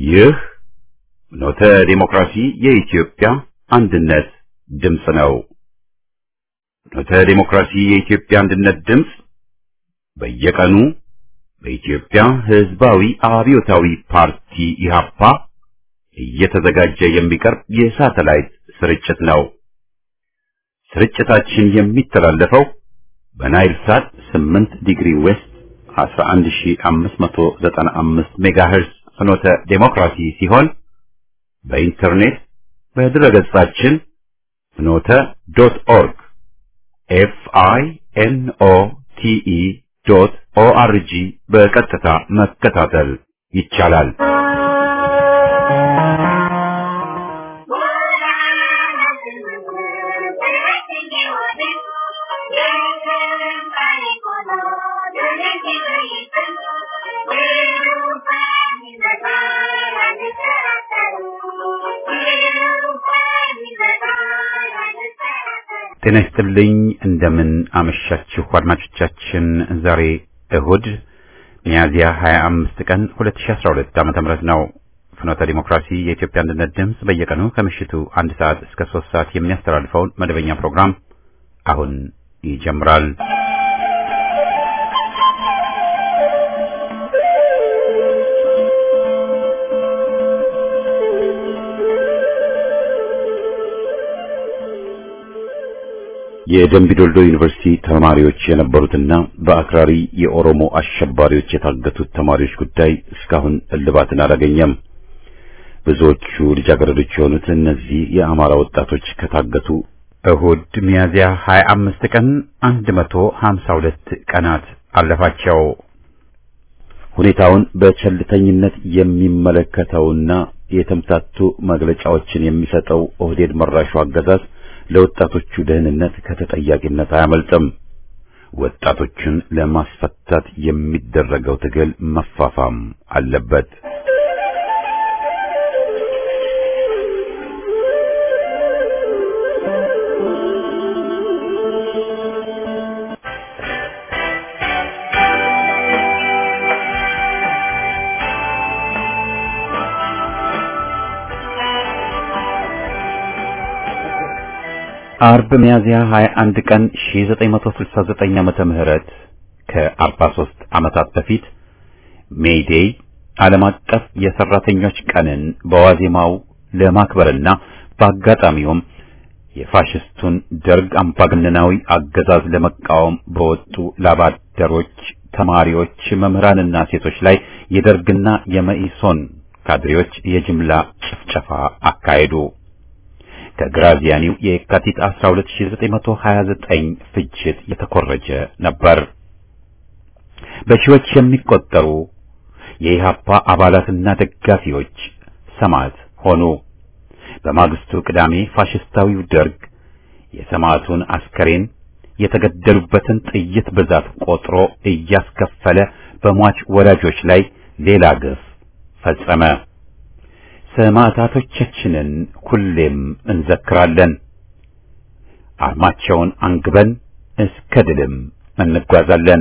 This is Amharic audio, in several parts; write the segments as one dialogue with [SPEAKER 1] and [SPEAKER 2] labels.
[SPEAKER 1] ይህ ኖተ ዲሞክራሲ የኢትዮጵያ አንድነት ድምፅ ነው። ኖተ ዲሞክራሲ የኢትዮጵያ አንድነት ድምፅ በየቀኑ በኢትዮጵያ ሕዝባዊ አብዮታዊ ፓርቲ ኢህአፓ እየተዘጋጀ የሚቀርብ የሳተላይት ስርጭት ነው። ስርጭታችን የሚተላለፈው በናይል ሳት 8 ዲግሪ ዌስት 11595 ሜጋሄርዝ ፍኖተ ዴሞክራሲ ሲሆን በኢንተርኔት በድረገጻችን ፍኖተ ዶት ኦርግ ኤፍ አይ ኤን ኦ ቲ ኢ ዶት ኦ አር ጂ በቀጥታ መከታተል ይቻላል። ጤና ይስጥልኝ። እንደምን አመሻችሁ አድማጮቻችን። ዛሬ እሁድ ሚያዝያ 25 ቀን 2012 ዓመተ ምህረት ነው። ፍኖተ ዲሞክራሲ የኢትዮጵያ አንድነት ድምፅ በየቀኑ ከምሽቱ አንድ ሰዓት እስከ ሶስት ሰዓት የሚያስተላልፈውን መደበኛ ፕሮግራም አሁን ይጀምራል። የደምቢዶልዶ ዩኒቨርሲቲ ተማሪዎች የነበሩትና በአክራሪ የኦሮሞ አሸባሪዎች የታገቱት ተማሪዎች ጉዳይ እስካሁን እልባትን አላገኘም። ብዙዎቹ ልጃገረዶች የሆኑት እነዚህ የአማራ ወጣቶች ከታገቱ እሁድ ሚያዝያ 25 ቀን 152 ቀናት አለፋቸው። ሁኔታውን በቸልተኝነት የሚመለከተውና የተምታቱ መግለጫዎችን የሚሰጠው ኦህዴድ መራሹ አገዛዝ ለወጣቶቹ ደህንነት ከተጠያቂነት አያመልጥም። ወጣቶቹን ለማስፈታት የሚደረገው ትግል መፋፋም አለበት። አርብ ሚያዝያ 21 ቀን 1969 ዓመተ ምህረት ከ43 ዓመታት በፊት ሜይዴይ ዓለም አቀፍ የሰራተኞች ቀንን በዋዜማው ለማክበርና በአጋጣሚውም የፋሽስቱን ደርግ አምባገነናዊ አገዛዝ ለመቃወም በወጡ ላባደሮች፣ ተማሪዎች፣ መምህራንና ሴቶች ላይ የደርግና የመኢሶን ካድሬዎች የጅምላ ጭፍጨፋ አካሄዱ። ከግራዚያኒው የካቲት 12929 ፍጅት የተኮረጀ ነበር። በሺዎች የሚቆጠሩ የኢሃፓ አባላትና ደጋፊዎች ሰማዕት ሆኑ። በማግስቱ ቅዳሜ ፋሽስታዊው ደርግ የሰማዕቱን አስከሬን የተገደሉበትን ጥይት ብዛት ቆጥሮ እያስከፈለ በሟች ወላጆች ላይ ሌላ ግፍ ፈጸመ። ሰማዕታቶቻችንን ሁሌም እንዘክራለን። አርማቸውን አንግበን እስከ ድልም እንጓዛለን።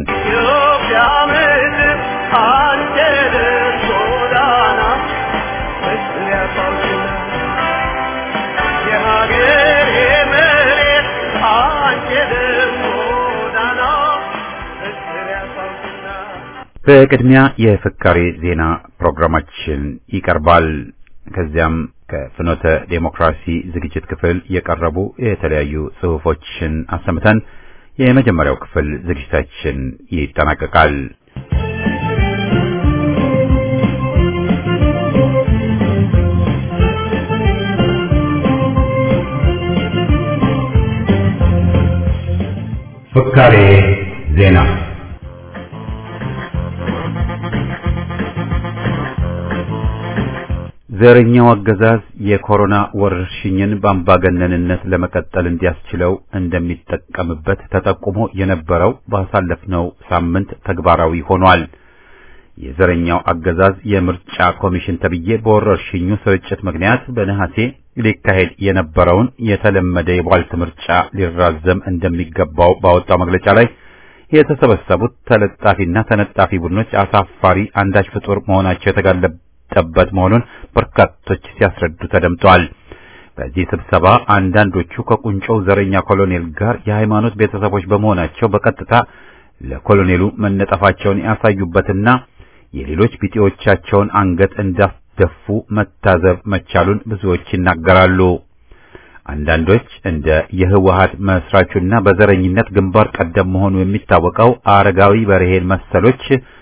[SPEAKER 1] በቅድሚያ የፍካሬ ዜና ፕሮግራማችን ይቀርባል። ከዚያም ከፍኖተ ዴሞክራሲ ዝግጅት ክፍል የቀረቡ የተለያዩ ጽሑፎችን አሰምተን የመጀመሪያው ክፍል ዝግጅታችን ይጠናቀቃል። ፍካሬ ዜና ዘረኛው አገዛዝ የኮሮና ወረርሽኝን በአምባገነንነት ለመቀጠል እንዲያስችለው እንደሚጠቀምበት ተጠቁሞ የነበረው ባሳለፍነው ሳምንት ተግባራዊ ሆኗል። የዘረኛው አገዛዝ የምርጫ ኮሚሽን ተብዬ በወረርሽኙ ስርጭት ምክንያት በነሐሴ ሊካሄድ የነበረውን የተለመደ የቧልት ምርጫ ሊራዘም እንደሚገባው ባወጣው መግለጫ ላይ የተሰበሰቡት ተለጣፊና ተነጣፊ ቡድኖች አሳፋሪ አንዳች ፍጡር መሆናቸው የጠበጥ መሆኑን በርካቶች ሲያስረዱ ተደምጠዋል። በዚህ ስብሰባ አንዳንዶቹ ከቁንጮው ዘረኛ ኮሎኔል ጋር የሃይማኖት ቤተሰቦች በመሆናቸው በቀጥታ ለኮሎኔሉ መነጠፋቸውን ያሳዩበትና የሌሎች ቢጤዎቻቸውን አንገት እንዳስደፉ መታዘብ መቻሉን ብዙዎች ይናገራሉ። አንዳንዶች እንደ የህወሀት መስራቹና በዘረኝነት ግንባር ቀደም መሆኑ የሚታወቀው አረጋዊ በርሄን መሰሎች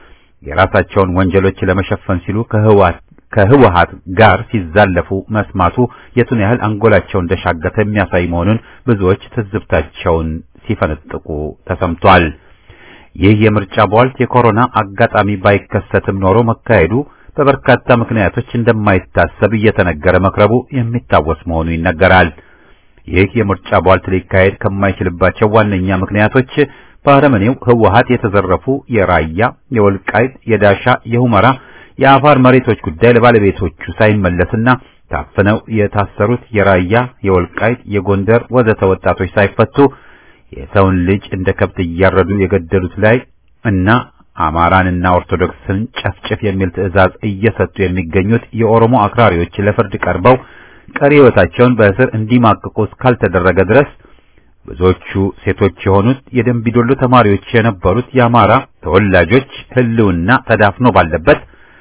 [SPEAKER 1] የራሳቸውን ወንጀሎች ለመሸፈን ሲሉ ከህወሀት ከህወሀት ጋር ሲዛለፉ መስማቱ የቱን ያህል አንጎላቸው እንደሻገተ የሚያሳይ መሆኑን ብዙዎች ትዝብታቸውን ሲፈነጥቁ ተሰምቷል። ይህ የምርጫ ቧልት የኮሮና አጋጣሚ ባይከሰትም ኖሮ መካሄዱ በበርካታ ምክንያቶች እንደማይታሰብ እየተነገረ መክረቡ የሚታወስ መሆኑ ይነገራል። ይህ የምርጫ ቧልት ሊካሄድ ከማይችልባቸው ዋነኛ ምክንያቶች በአረመኔው ህወሀት የተዘረፉ የራያ፣ የወልቃይት፣ የዳሻ፣ የሁመራ የአፋር መሬቶች ጉዳይ ለባለቤቶቹ ሳይመለስና ታፍነው የታሰሩት የራያ፣ የወልቃይት፣ የጎንደር ወዘተ ወጣቶች ሳይፈቱ የሰውን ልጅ እንደ ከብት እያረዱ የገደሉት ላይ እና አማራንና ኦርቶዶክስን ጨፍጭፍ የሚል ትዕዛዝ እየሰጡ የሚገኙት የኦሮሞ አክራሪዎች ለፍርድ ቀርበው ቀሪ ሕይወታቸውን በእስር እንዲማቅቁ እስካልተደረገ ድረስ ብዙዎቹ ሴቶች የሆኑት የደንቢዶሎ ተማሪዎች የነበሩት የአማራ ተወላጆች ህልውና ተዳፍኖ ባለበት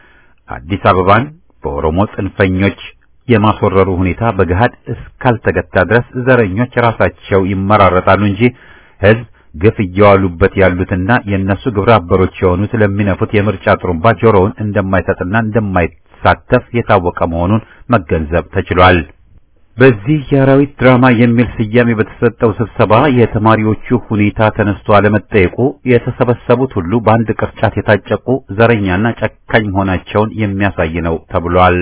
[SPEAKER 1] አዲስ አበባን በኦሮሞ ጽንፈኞች የማስወረሩ ሁኔታ በገሃድ እስካልተገታ ድረስ ዘረኞች ራሳቸው ይመራረጣሉ እንጂ ህዝብ ግፍ እየዋሉበት ያሉትና የእነሱ ግብረ አበሮች የሆኑት ለሚነፉት የምርጫ ጥሩምባ ጆሮውን እንደማይሰጥና እንደማይሳተፍ የታወቀ መሆኑን መገንዘብ ተችሏል። በዚህ የአራዊት ድራማ የሚል ስያሜ በተሰጠው ስብሰባ የተማሪዎቹ ሁኔታ ተነስቶ አለመጠየቁ የተሰበሰቡት ሁሉ በአንድ ቅርጫት የታጨቁ ዘረኛና ጨካኝ መሆናቸውን የሚያሳይ ነው ተብሏል።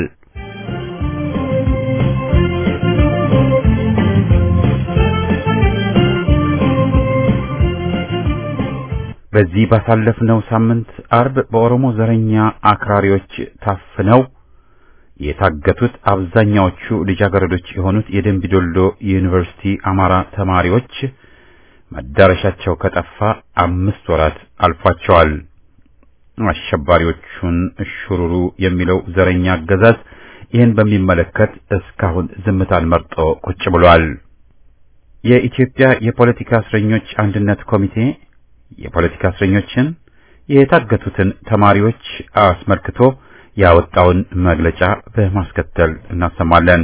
[SPEAKER 1] በዚህ ባሳለፍነው ሳምንት አርብ በኦሮሞ ዘረኛ አክራሪዎች ታፍነው የታገቱት አብዛኛዎቹ ልጃገረዶች የሆኑት የደንቢዶሎ ዩኒቨርሲቲ አማራ ተማሪዎች መዳረሻቸው ከጠፋ አምስት ወራት አልፏቸዋል። አሸባሪዎቹን እሽሩሩ የሚለው ዘረኛ አገዛዝ ይህን በሚመለከት እስካሁን ዝምታን መርጦ ቁጭ ብሏል። የኢትዮጵያ የፖለቲካ እስረኞች አንድነት ኮሚቴ የፖለቲካ እስረኞችን የታገቱትን ተማሪዎች አስመልክቶ ያወጣውን መግለጫ በማስከተል እናሰማለን።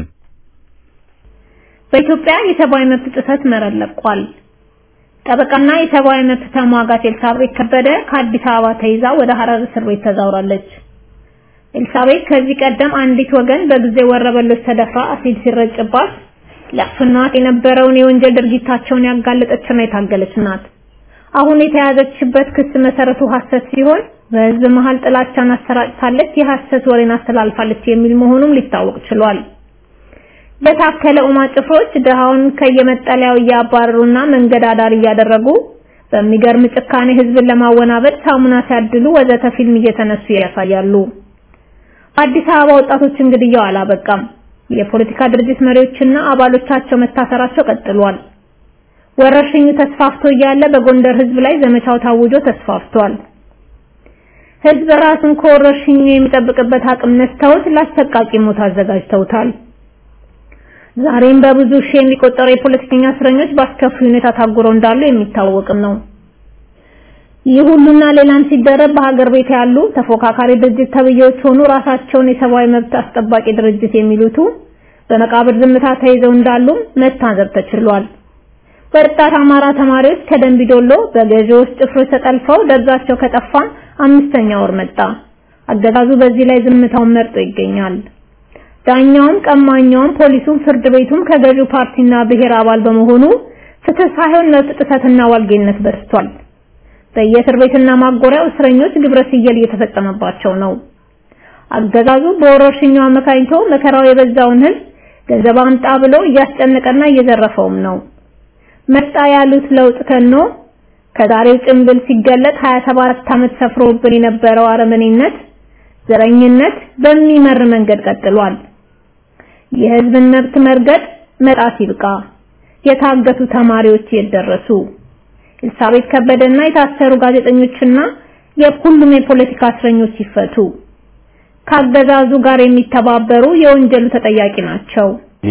[SPEAKER 2] በኢትዮጵያ የሰብአዊ መብት ጥሰት መረር ለቋል። ጠበቃና የሰብአዊ መብት ተሟጋች ኤልሳቤት ከበደ ከአዲስ አበባ ተይዛ ወደ ሐረር እስር ቤት ተዛውራለች። ኤልሳቤት ከዚህ ቀደም አንዲት ወገን በጊዜ ወረበሎች ተደፍራ አሲድ ሲረጭባት ለፍኗት የነበረውን የወንጀል ድርጊታቸውን ያጋለጠችና የታገለች ናት። አሁን የተያዘችበት ክስ መሰረቱ ሐሰት ሲሆን በህዝብ መሃል ጥላቻን አሰራጭታለች፣ የሐሰት ወሬን አስተላልፋለች የሚል መሆኑም ሊታወቅ ችሏል። በታከለ ኡማ ጭፍሮች ድሃውን ከየመጠለያው እያባረሩና መንገድ አዳር እያደረጉ በሚገርም ጭካኔ ህዝብን ለማወናበድ ሳሙና ሲያድሉ ወዘተ ፊልም እየተነሱ ያሳያሉ። አዲስ አበባ ወጣቶች እንግዲያው አላበቃም። የፖለቲካ ድርጅት መሪዎችና አባሎቻቸው መታሰራቸው ቀጥሏል። ወረርሽኙ ተስፋፍቶ እያለ በጎንደር ህዝብ ላይ ዘመቻው ታውጆ ተስፋፍቷል። ህዝብ ራሱን ከወረርሽኙ የሚጠብቅበት አቅም ነስተውት ለአሰቃቂ ሞት አዘጋጅተውታል። ዛሬም በብዙ ሺህ የሚቆጠሩ የፖለቲከኛ እስረኞች በአስከፊ ሁኔታ ታጉረው እንዳሉ የሚታወቅም ነው። ይህ ሁሉና ሌላም ሲደረብ በሀገር ቤት ያሉ ተፎካካሪ ድርጅት ተብዬዎች ሆኑ ራሳቸውን የሰብአዊ መብት አስጠባቂ ድርጅት የሚሉቱ በመቃብር ዝምታ ተይዘው እንዳሉም መታዘብ ተችሏል። ወጣት አማራ ተማሪዎች ከደንቢዶሎ በገዢዎች ጭፍሮች ተጠልፈው ደብዛቸው ከጠፋ አምስተኛ ወር መጣ። አገዛዙ በዚህ ላይ ዝምታውን መርጦ ይገኛል። ዳኛውም፣ ቀማኛውም፣ ፖሊሱም፣ ፍርድ ቤቱም ከገዢው ፓርቲና ብሔር አባል በመሆኑ ፍትህ ሳይሆን መብት ጥሰትና ዋልጌነት በዝቷል። በየእስር ቤትና ማጎሪያው እስረኞች ግብረ ስየል እየተፈጸመባቸው ነው። አገዛዙ በወረርሽኙ አመካኝቶ መከራው የበዛውን ህዝብ ገንዘብ አምጣ ብሎ እያስጨነቀና እየዘረፈውም ነው። መጣ ያሉት ለውጥ ከኖ ከዛሬው ጭንብል ሲገለጥ 27 ዓመት ሰፍሮብን የነበረው አረመኔነት፣ ዘረኝነት በሚመር መንገድ ቀጥሏል። የህዝብን መብት መርገጥ መጣት ይብቃ። የታገቱ ተማሪዎች የደረሱ ኤልሳቤት ከበደና የታሰሩ ጋዜጠኞችና የሁሉም የፖለቲካ እስረኞች ይፈቱ። ከአገዛዙ ጋር የሚተባበሩ የወንጀሉ ተጠያቂ ናቸው።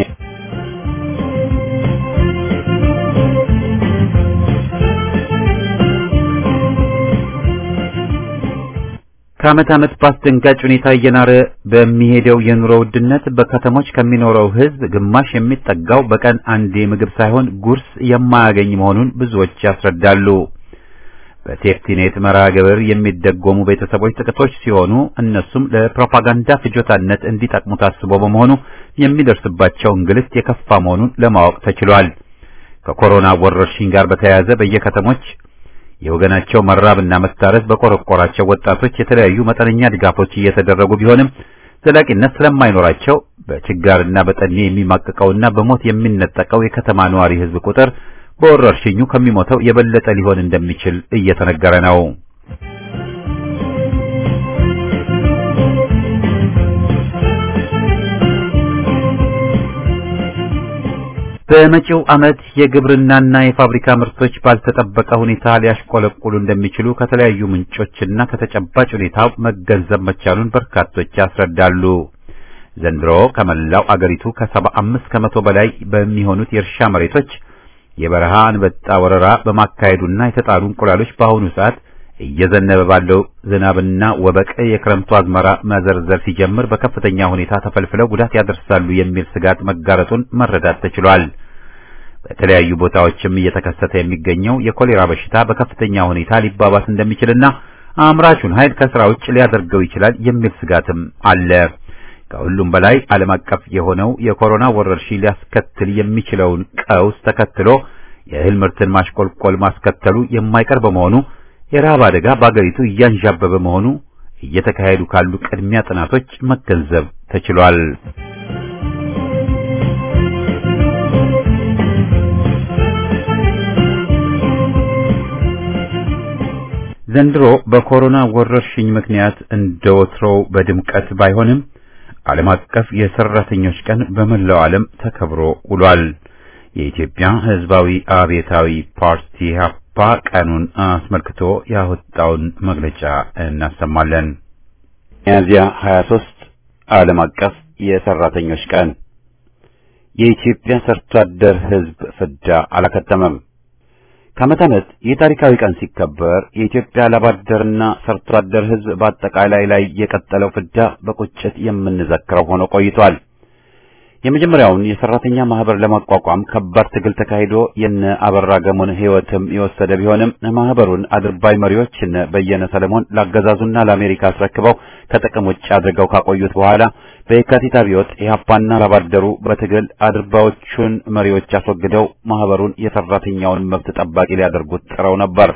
[SPEAKER 1] ከዓመት ዓመት በአስደንጋጭ ሁኔታ እየናረ በሚሄደው የኑሮ ውድነት በከተሞች ከሚኖረው ሕዝብ ግማሽ የሚጠጋው በቀን አንዴ ምግብ ሳይሆን ጉርስ የማያገኝ መሆኑን ብዙዎች ያስረዳሉ። በሴፍቲኔት መርሃ ግብር የሚደጎሙ ቤተሰቦች ጥቂቶች ሲሆኑ እነሱም ለፕሮፓጋንዳ ፍጆታነት እንዲጠቅሙ ታስቦ በመሆኑ የሚደርስባቸው እንግልት የከፋ መሆኑን ለማወቅ ተችሏል። ከኮሮና ወረርሽኝ ጋር በተያያዘ በየከተሞች የወገናቸው መራብና መታረስ በቆረቆራቸው ወጣቶች የተለያዩ መጠነኛ ድጋፎች እየተደረጉ ቢሆንም ዘላቂነት ስለማይኖራቸው በችጋርና በጠኔ የሚማቀቀውና በሞት የሚነጠቀው የከተማ ነዋሪ ሕዝብ ቁጥር በወረርሽኙ ከሚሞተው የበለጠ ሊሆን እንደሚችል እየተነገረ ነው። በመጪው ዓመት የግብርናና የፋብሪካ ምርቶች ባልተጠበቀ ሁኔታ ሊያሽቆለቁሉ እንደሚችሉ ከተለያዩ ምንጮችና ከተጨባጭ ሁኔታው መገንዘብ መቻሉን በርካቶች ያስረዳሉ። ዘንድሮ ከመላው አገሪቱ ከሰባ አምስት ከመቶ በላይ በሚሆኑት የእርሻ መሬቶች የበረሃ አንበጣ ወረራ በማካሄዱና የተጣሉ እንቁላሎች በአሁኑ ሰዓት እየዘነበ ባለው ዝናብና ወበቅ የክረምቱ አዝመራ መዘርዘር ሲጀምር በከፍተኛ ሁኔታ ተፈልፍለው ጉዳት ያደርሳሉ የሚል ስጋት መጋረጡን መረዳት ተችሏል። በተለያዩ ቦታዎችም እየተከሰተ የሚገኘው የኮሌራ በሽታ በከፍተኛ ሁኔታ ሊባባስ እንደሚችልና አምራቹን ኃይል ከስራ ውጭ ሊያደርገው ይችላል የሚል ስጋትም አለ። ከሁሉም በላይ ዓለም አቀፍ የሆነው የኮሮና ወረርሽኝ ሊያስከትል የሚችለውን ቀውስ ተከትሎ የእህል ምርትን ማሽቆልቆል ማስከተሉ የማይቀር በመሆኑ የረሃብ አደጋ በአገሪቱ እያንዣበበ መሆኑ እየተካሄዱ ካሉ ቅድሚያ ጥናቶች መገንዘብ ተችሏል። ዘንድሮ በኮሮና ወረርሽኝ ምክንያት እንደ ወትሮው በድምቀት ባይሆንም ዓለም አቀፍ የሰራተኞች ቀን በመላው ዓለም ተከብሮ ውሏል። የኢትዮጵያ ሕዝባዊ አብዮታዊ ፓርቲ ኢሕአፓ ቀኑን አስመልክቶ ያወጣውን መግለጫ እናሰማለን። ሚያዝያ 23 ዓለም አቀፍ የሰራተኞች ቀን። የኢትዮጵያ ሰርቶ አደር ሕዝብ ፍዳ አላከተመም። ከዓመት ዓመት ይህ ታሪካዊ ቀን ሲከበር የኢትዮጵያ ላባደርና ሰርቶ አደር ሕዝብ በአጠቃላይ ላይ የቀጠለው ፍዳ በቁጭት የምንዘክረው ሆኖ ቆይቷል። የመጀመሪያውን የሰራተኛ ማህበር ለማቋቋም ከባድ ትግል ተካሂዶ የነ አበራ ገሞን ሕይወትም የወሰደ ቢሆንም ማህበሩን አድርባይ መሪዎች እነ በየነ ሰለሞን ላገዛዙና ለአሜሪካ አስረክበው ከጥቅም ውጭ አድርገው ካቆዩት በኋላ በየካቲት አብዮት ኢህአፓና ላባደሩ በትግል አድርባዮቹን መሪዎች አስወግደው ማህበሩን የሰራተኛውን መብት ጠባቂ ሊያደርጉት ጥረው ነበር።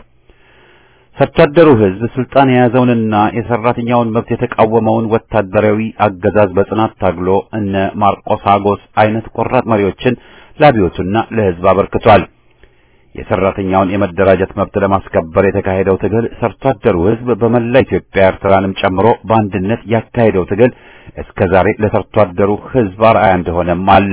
[SPEAKER 1] ሰርቶ አደሩ ሕዝብ ስልጣን የያዘውንና የሰራተኛውን መብት የተቃወመውን ወታደራዊ አገዛዝ በጽናት ታግሎ እነ ማርቆስ አጎስ አይነት ቆራጥ መሪዎችን ለአብዮቱና ለሕዝብ አበርክቷል። የሰራተኛውን የመደራጀት መብት ለማስከበር የተካሄደው ትግል ሰርቶ አደሩ ሕዝብ በመላ ኢትዮጵያ ኤርትራንም ጨምሮ በአንድነት ያካሄደው ትግል እስከ ዛሬ ለሰርቶ አደሩ ሕዝብ አርአያ እንደሆነም አለ።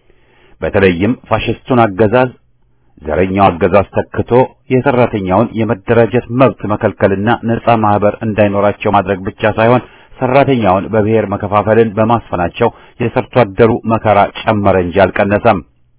[SPEAKER 1] በተለይም ፋሽስቱን አገዛዝ ዘረኛው አገዛዝ ተክቶ የሰራተኛውን የመደራጀት መብት መከልከልና ነጻ ማህበር እንዳይኖራቸው ማድረግ ብቻ ሳይሆን ሰራተኛውን በብሔር መከፋፈልን በማስፈናቸው የሰርቶ አደሩ መከራ ጨመረ እንጂ አልቀነሰም።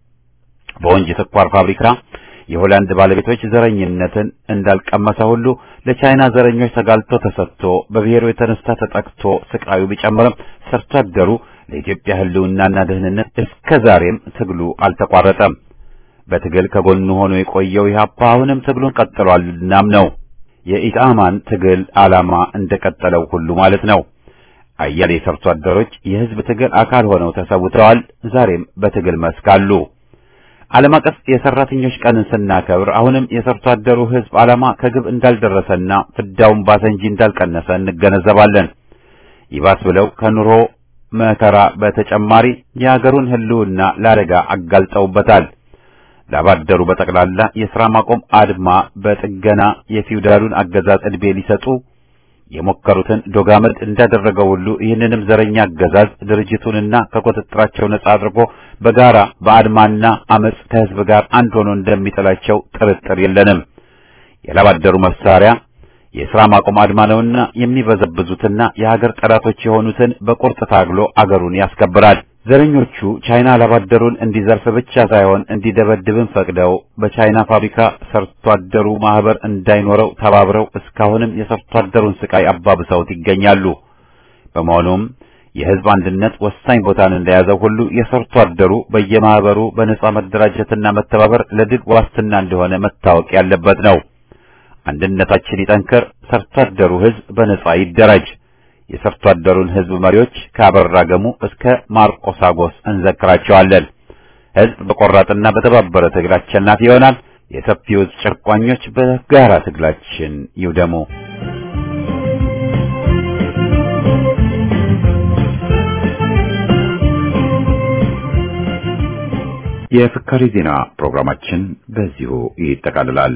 [SPEAKER 1] በወንጂ ስኳር ፋብሪካ የሆላንድ ባለቤቶች ዘረኝነትን እንዳልቀመሰ ሁሉ ለቻይና ዘረኞች ተጋልጦ ተሰጥቶ በብሔሩ የተነሳ ተጠቅቶ ስቃዩ ቢጨምርም ሰርቶ አደሩ ለኢትዮጵያ ሕልውናና ደህንነት እስከ ዛሬም ትግሉ አልተቋረጠም። በትግል ከጎኑ ሆኖ የቆየው ኢህአፓ አሁንም ትግሉን ቀጥሏል። እናም ነው የኢጣማን ትግል ዓላማ እንደቀጠለው ሁሉ ማለት ነው። አያሌ ሰርቶ አደሮች የህዝብ ትግል አካል ሆነው ተሰውተዋል። ዛሬም በትግል መስክ አሉ። ዓለም አቀፍ የሰራተኞች ቀንን ስናከብር አሁንም የሰርቶ አደሩ ህዝብ ዓላማ ከግብ እንዳልደረሰና ፍዳውን ባሰ እንጂ እንዳልቀነሰ እንገነዘባለን። ይባስ ብለው ከኑሮ መከራ በተጨማሪ የአገሩን ህልውና ለአደጋ አጋልጠውበታል። ላባደሩ በጠቅላላ የሥራ ማቆም አድማ በጥገና የፊውዳሉን አገዛዝ ዕድሜ ሊሰጡ የሞከሩትን ዶጋመድ እንዳደረገው ሁሉ ይህንንም ዘረኛ አገዛዝ ድርጅቱንና ከቁጥጥራቸው ነጻ አድርጎ በጋራ በአድማና አመጽ ከህዝብ ጋር አንድ ሆኖ እንደሚጥላቸው ጥርጥር የለንም። የላባደሩ መሳሪያ የሥራ ማቆም አድማ ነውና የሚበዘብዙትና የሀገር ጠላቶች የሆኑትን በቁርጥ ታግሎ አገሩን ያስከብራል። ዘረኞቹ ቻይና ላባደሩን እንዲዘርፍ ብቻ ሳይሆን እንዲደበድብን ፈቅደው በቻይና ፋብሪካ ሰርቶ አደሩ ማህበር እንዳይኖረው ተባብረው እስካሁንም የሰርቶ አደሩን ስቃይ አባብሰውት ይገኛሉ። በመሆኑም የህዝብ አንድነት ወሳኝ ቦታን እንደያዘው ሁሉ የሰርቶ አደሩ በየማህበሩ በነጻ መደራጀትና መተባበር ለድል ዋስትና እንደሆነ መታወቅ ያለበት ነው። አንድነታችን ይጠንከር፣ ሰርቶ አደሩ ህዝብ በነጻ ይደራጅ። የሰርቶ አደሩን ህዝብ መሪዎች ከአበራ ገሙ እስከ ማርቆስ አጎስ እንዘክራቸዋለን። ህዝብ በቆራጥና በተባበረ ትግል አሸናፊ ይሆናል። የሰፊው ጨቋኞች በጋራ ትግላችን ይውደሙ። የፍካሪ ዜና ፕሮግራማችን በዚሁ ይጠቃልላል።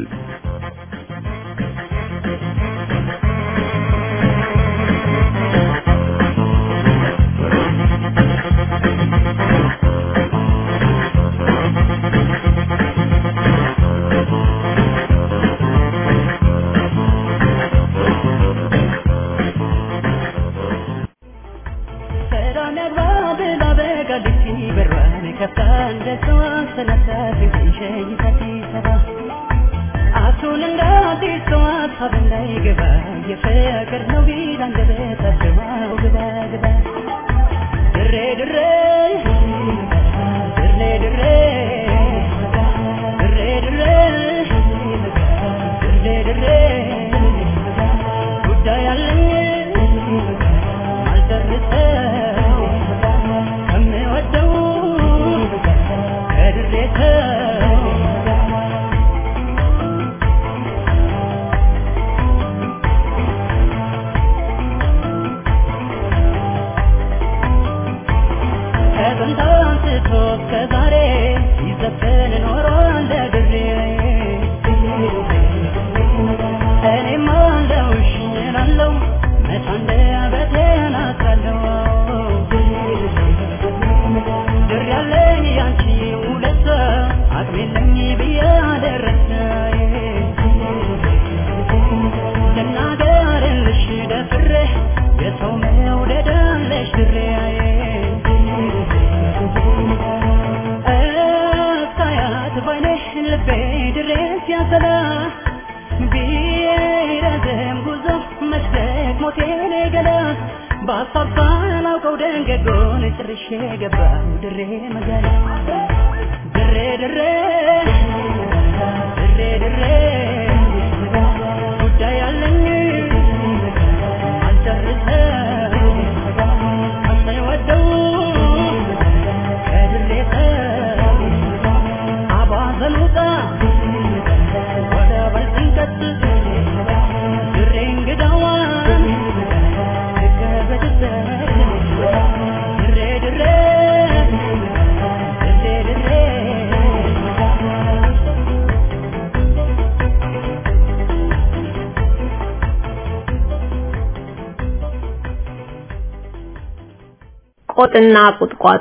[SPEAKER 2] ቆጥና ቁጥቋጦ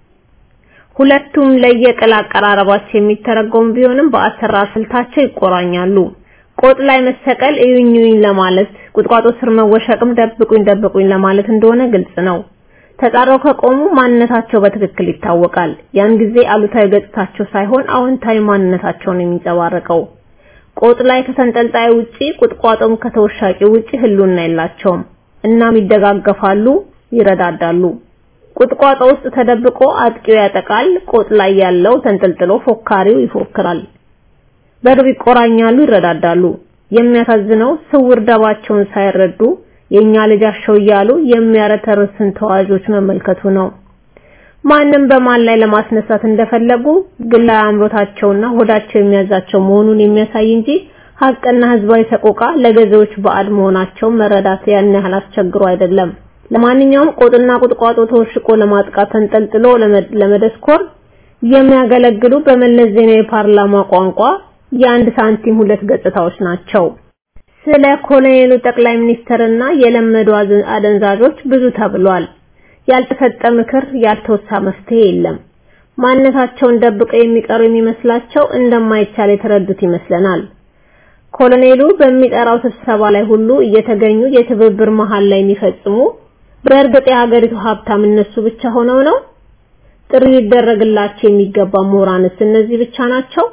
[SPEAKER 2] ሁለቱም ለየቅል አቀራረባቸው የሚተረጎም ቢሆንም በአሰራር ስልታቸው ይቆራኛሉ። ቆጥ ላይ መሰቀል እዩኝኝ ለማለት፣ ቁጥቋጦ ስር መወሸቅም ደብቁኝ ደብቁኝ ለማለት እንደሆነ ግልጽ ነው። ተጣራው ከቆሙ ማንነታቸው በትክክል ይታወቃል። ያን ጊዜ አሉታዊ ገጽታቸው ሳይሆን አዎንታዊ ማንነታቸውን የሚንጸባረቀው። ቆጥ ላይ ከተንጠልጣይ ውጪ ቁጥቋጦም ከተወሻቂ ውጪ ህልውና የላቸውም። እናም ይደጋገፋሉ፣ ይረዳዳሉ። ቁጥቋጦ ውስጥ ተደብቆ አጥቂው ያጠቃል። ቆጥ ላይ ያለው ተንጠልጥሎ ፎካሪው ይፎክራል። በርብ ይቆራኛሉ፣ ይረዳዳሉ። የሚያሳዝነው ስውር ደባቸውን ሳይረዱ የኛ ልጃቸው እያሉ የሚያረተርስን ተዋዦች መመልከቱ ነው። ማንም በማን ላይ ለማስነሳት እንደፈለጉ ግላዊ አምሮታቸውና ሆዳቸው የሚያዛቸው መሆኑን የሚያሳይ እንጂ ሀቅና ህዝባዊ ሰቆቃ ለገዢዎች ባዕድ መሆናቸው መረዳት ያን ያህል አስቸግሮ አይደለም። ለማንኛውም ቆጥና ቁጥቋጦ ተወሽቆ ለማጥቃት ተንጠልጥሎ ለመደስኮር የሚያገለግሉ በመለስ ዜናዊ ፓርላማ ቋንቋ የአንድ ሳንቲም ሁለት ገጽታዎች ናቸው። ስለ ኮሎኔሉ ጠቅላይ ሚኒስትርና የለመዱ አደንዛዦች ብዙ ተብሏል። ያልተሰጠ ምክር፣ ያልተወሳ መፍትሄ የለም። ማንነታቸውን ደብቀው የሚቀሩ የሚመስላቸው እንደማይቻል የተረዱት ይመስለናል። ኮሎኔሉ በሚጠራው ስብሰባ ላይ ሁሉ እየተገኙ የትብብር መሃል ላይ የሚፈጽሙ በእርግጥ የሀገሪቱ ሀብታም እነሱ ብቻ ሆነው ነው? ጥሪ ሊደረግላቸው የሚገባ ምሁራንስ እነዚህ ብቻ ናቸው?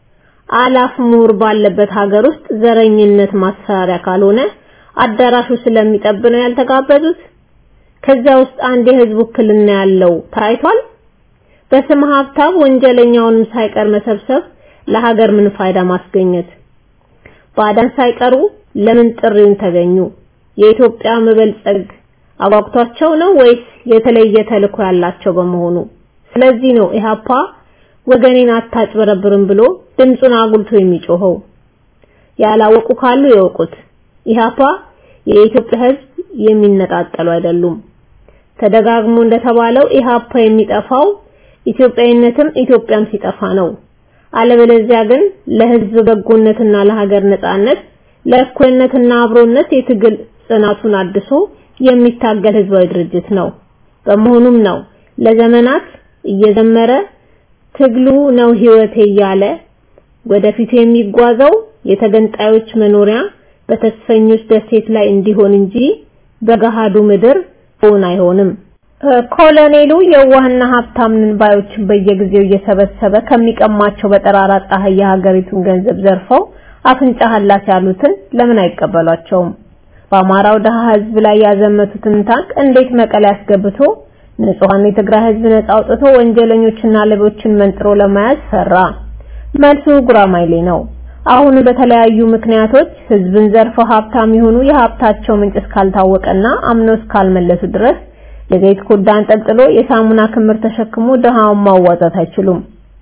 [SPEAKER 2] አላፍ ምሁር ባለበት ሀገር ውስጥ ዘረኝነት ማስፈራሪያ ካልሆነ አዳራሹ ስለሚጠብ ነው ያልተጋበዙት? ከዛ ውስጥ አንድ የህዝብ ውክልና ያለው ታይቷል? በስም ሀብታም ወንጀለኛውንም ሳይቀር መሰብሰብ ለሀገር ምን ፋይዳ ማስገኘት? ባዳን ሳይቀሩ ለምን ጥሪውን ተገኙ? የኢትዮጵያ መበልጸግ አጓግቷቸው ነው ወይስ የተለየ ተልዕኮ ያላቸው በመሆኑ? ስለዚህ ነው ኢህአፓ ወገኔን አታጭበረብርም ብሎ ድምፁን አጉልቶ የሚጮኸው። ያላወቁ ካሉ ይወቁት። ኢህአፓ የኢትዮጵያ ህዝብ የሚነጣጠሉ አይደሉም። ተደጋግሞ እንደተባለው ኢህአፓ የሚጠፋው ኢትዮጵያዊነትም ኢትዮጵያም ሲጠፋ ነው። አለበለዚያ ግን ለህዝብ በጎነትና ለሀገር ነጻነት ለእኩልነትና አብሮነት የትግል ጽናቱን አድሶ የሚታገል ህዝባዊ ድርጅት ነው። በመሆኑም ነው ለዘመናት እየዘመረ ትግሉ ነው ህይወቴ እያለ ወደፊት የሚጓዘው የተገንጣዮች መኖሪያ በተስፈኞች ደሴት ላይ እንዲሆን እንጂ በገሃዱ ምድር ሆን አይሆንም። ኮሎኔሉ የዋህና ሀብታም ነን ባዮችን በየጊዜው እየሰበሰበ ከሚቀማቸው በጠራራ ፀሐይ የሀገሪቱን ገንዘብ ዘርፈው አፍንጫ ሀላስ ያሉትን ለምን አይቀበሏቸውም? በአማራው ደሃ ህዝብ ላይ ያዘመቱትን ታንክ እንዴት መቀሌ አስገብቶ ንጹሃን የትግራይ ህዝብ ነጻ አውጥቶ ወንጀለኞችና ሌቦችን መንጥሮ ለመያዝ ሰራ? መልሱ ጉራማይሌ ነው። አሁን በተለያዩ ምክንያቶች ህዝብን ዘርፈው ሀብታም የሆኑ የሀብታቸው ምንጭ እስካልታወቀና አምነው እስካልመለሱ ድረስ የዘይት ኮዳ አንጠልጥሎ የሳሙና ክምር ተሸክሞ ድሃውን ማዋጣት አይችሉም።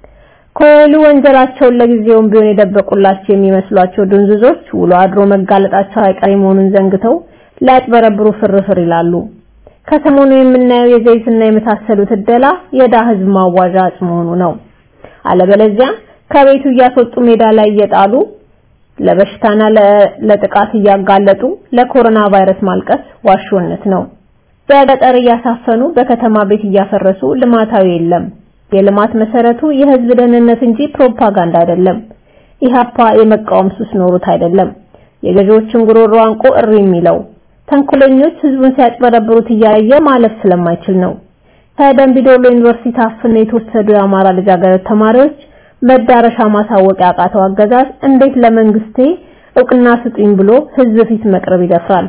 [SPEAKER 2] ኮሉ ወንጀላቸውን ለጊዜውም ቢሆን የደበቁላቸው የሚመስሏቸው ድንዝዞች ውሎ አድሮ መጋለጣቸው አይቀሬ መሆኑን ዘንግተው ሊያጭበረብሩ ፍርፍር ይላሉ። ከሰሞኑ የምናየው የዘይትና የመሳሰሉት እደላ የዳ ህዝብ ማዋዣ አጽ መሆኑ ነው። አለበለዚያ ከቤቱ እያስወጡ ሜዳ ላይ እየጣሉ ለበሽታና ለጥቃት እያጋለጡ ለኮሮና ቫይረስ ማልቀስ ዋሾነት ነው። በገጠር እያሳፈኑ በከተማ ቤት እያፈረሱ ልማታዊ የለም። የልማት መሰረቱ የህዝብ ደህንነት እንጂ ፕሮፓጋንዳ አይደለም። ኢህአፓ የመቃወም ሱስ ኖሮት አይደለም። የገዢዎችን ጉሮሮ አንቆ እሪ የሚለው ተንኮለኞች ህዝቡን ሲያጭበረብሩት እያየ ማለፍ ስለማይችል ነው። ከደምቢ ዶሎ ዩኒቨርሲቲ ታፍነው የተወሰዱ የአማራ ልጃገረድ ተማሪዎች መዳረሻ ማሳወቅ ያቃተው አገዛዝ እንዴት ለመንግስቴ እውቅና ስጡኝ ብሎ ህዝብ ፊት መቅረብ ይደፍራል?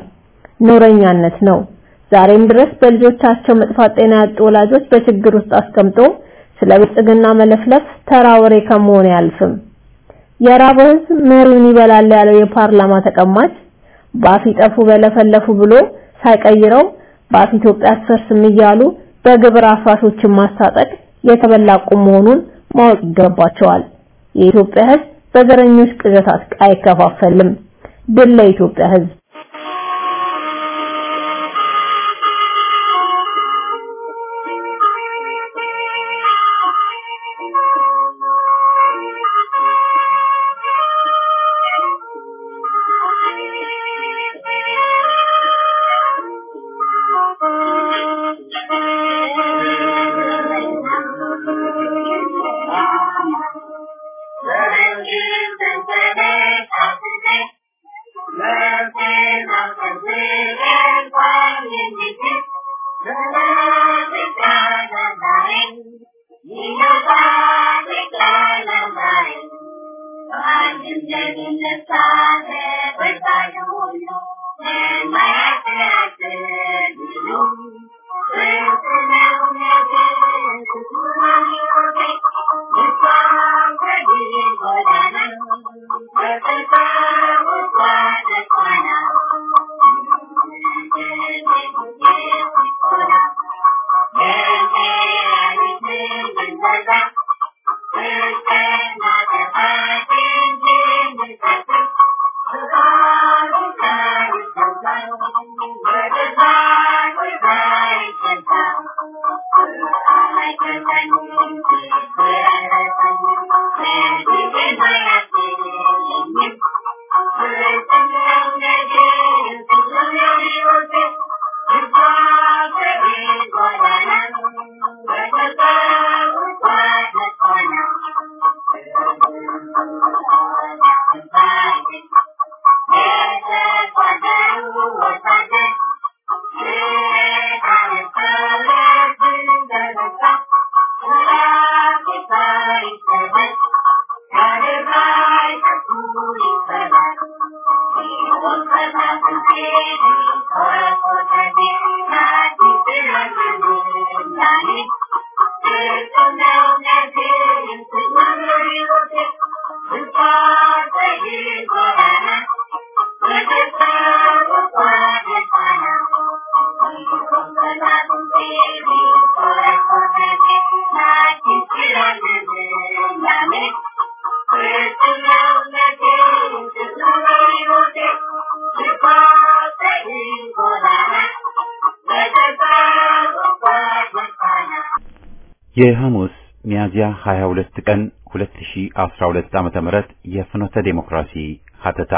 [SPEAKER 2] ኖረኛነት ነው። ዛሬም ድረስ በልጆቻቸው መጥፋት ጤና ያጡ ወላጆች በችግር ውስጥ አስቀምጦ ስለ ብልጽግና መለፍለፍ ተራ ወሬ ከመሆን አያልፍም። የራበው ህዝብ መሪውን ይበላል ያለው የፓርላማ ተቀማጭ ባፍ ይጠፉ በለፈለፉ ብሎ ሳይቀይረው ባፍ ኢትዮጵያ አትፈርስም እያሉ በግብር አፍራሾችን ማስታጠቅ የተበላ ቁም መሆኑን ማወቅ ይገባቸዋል። የኢትዮጵያ ህዝብ በዘረኞች ቅዠት አይከፋፈልም። ድል ለኢትዮጵያ ህዝብ።
[SPEAKER 3] Thank you.
[SPEAKER 1] የሐሙስ ሚያዝያ 22 ቀን 2012 ዓመተ ምህረት የፍኖተ ዴሞክራሲ ሀተታ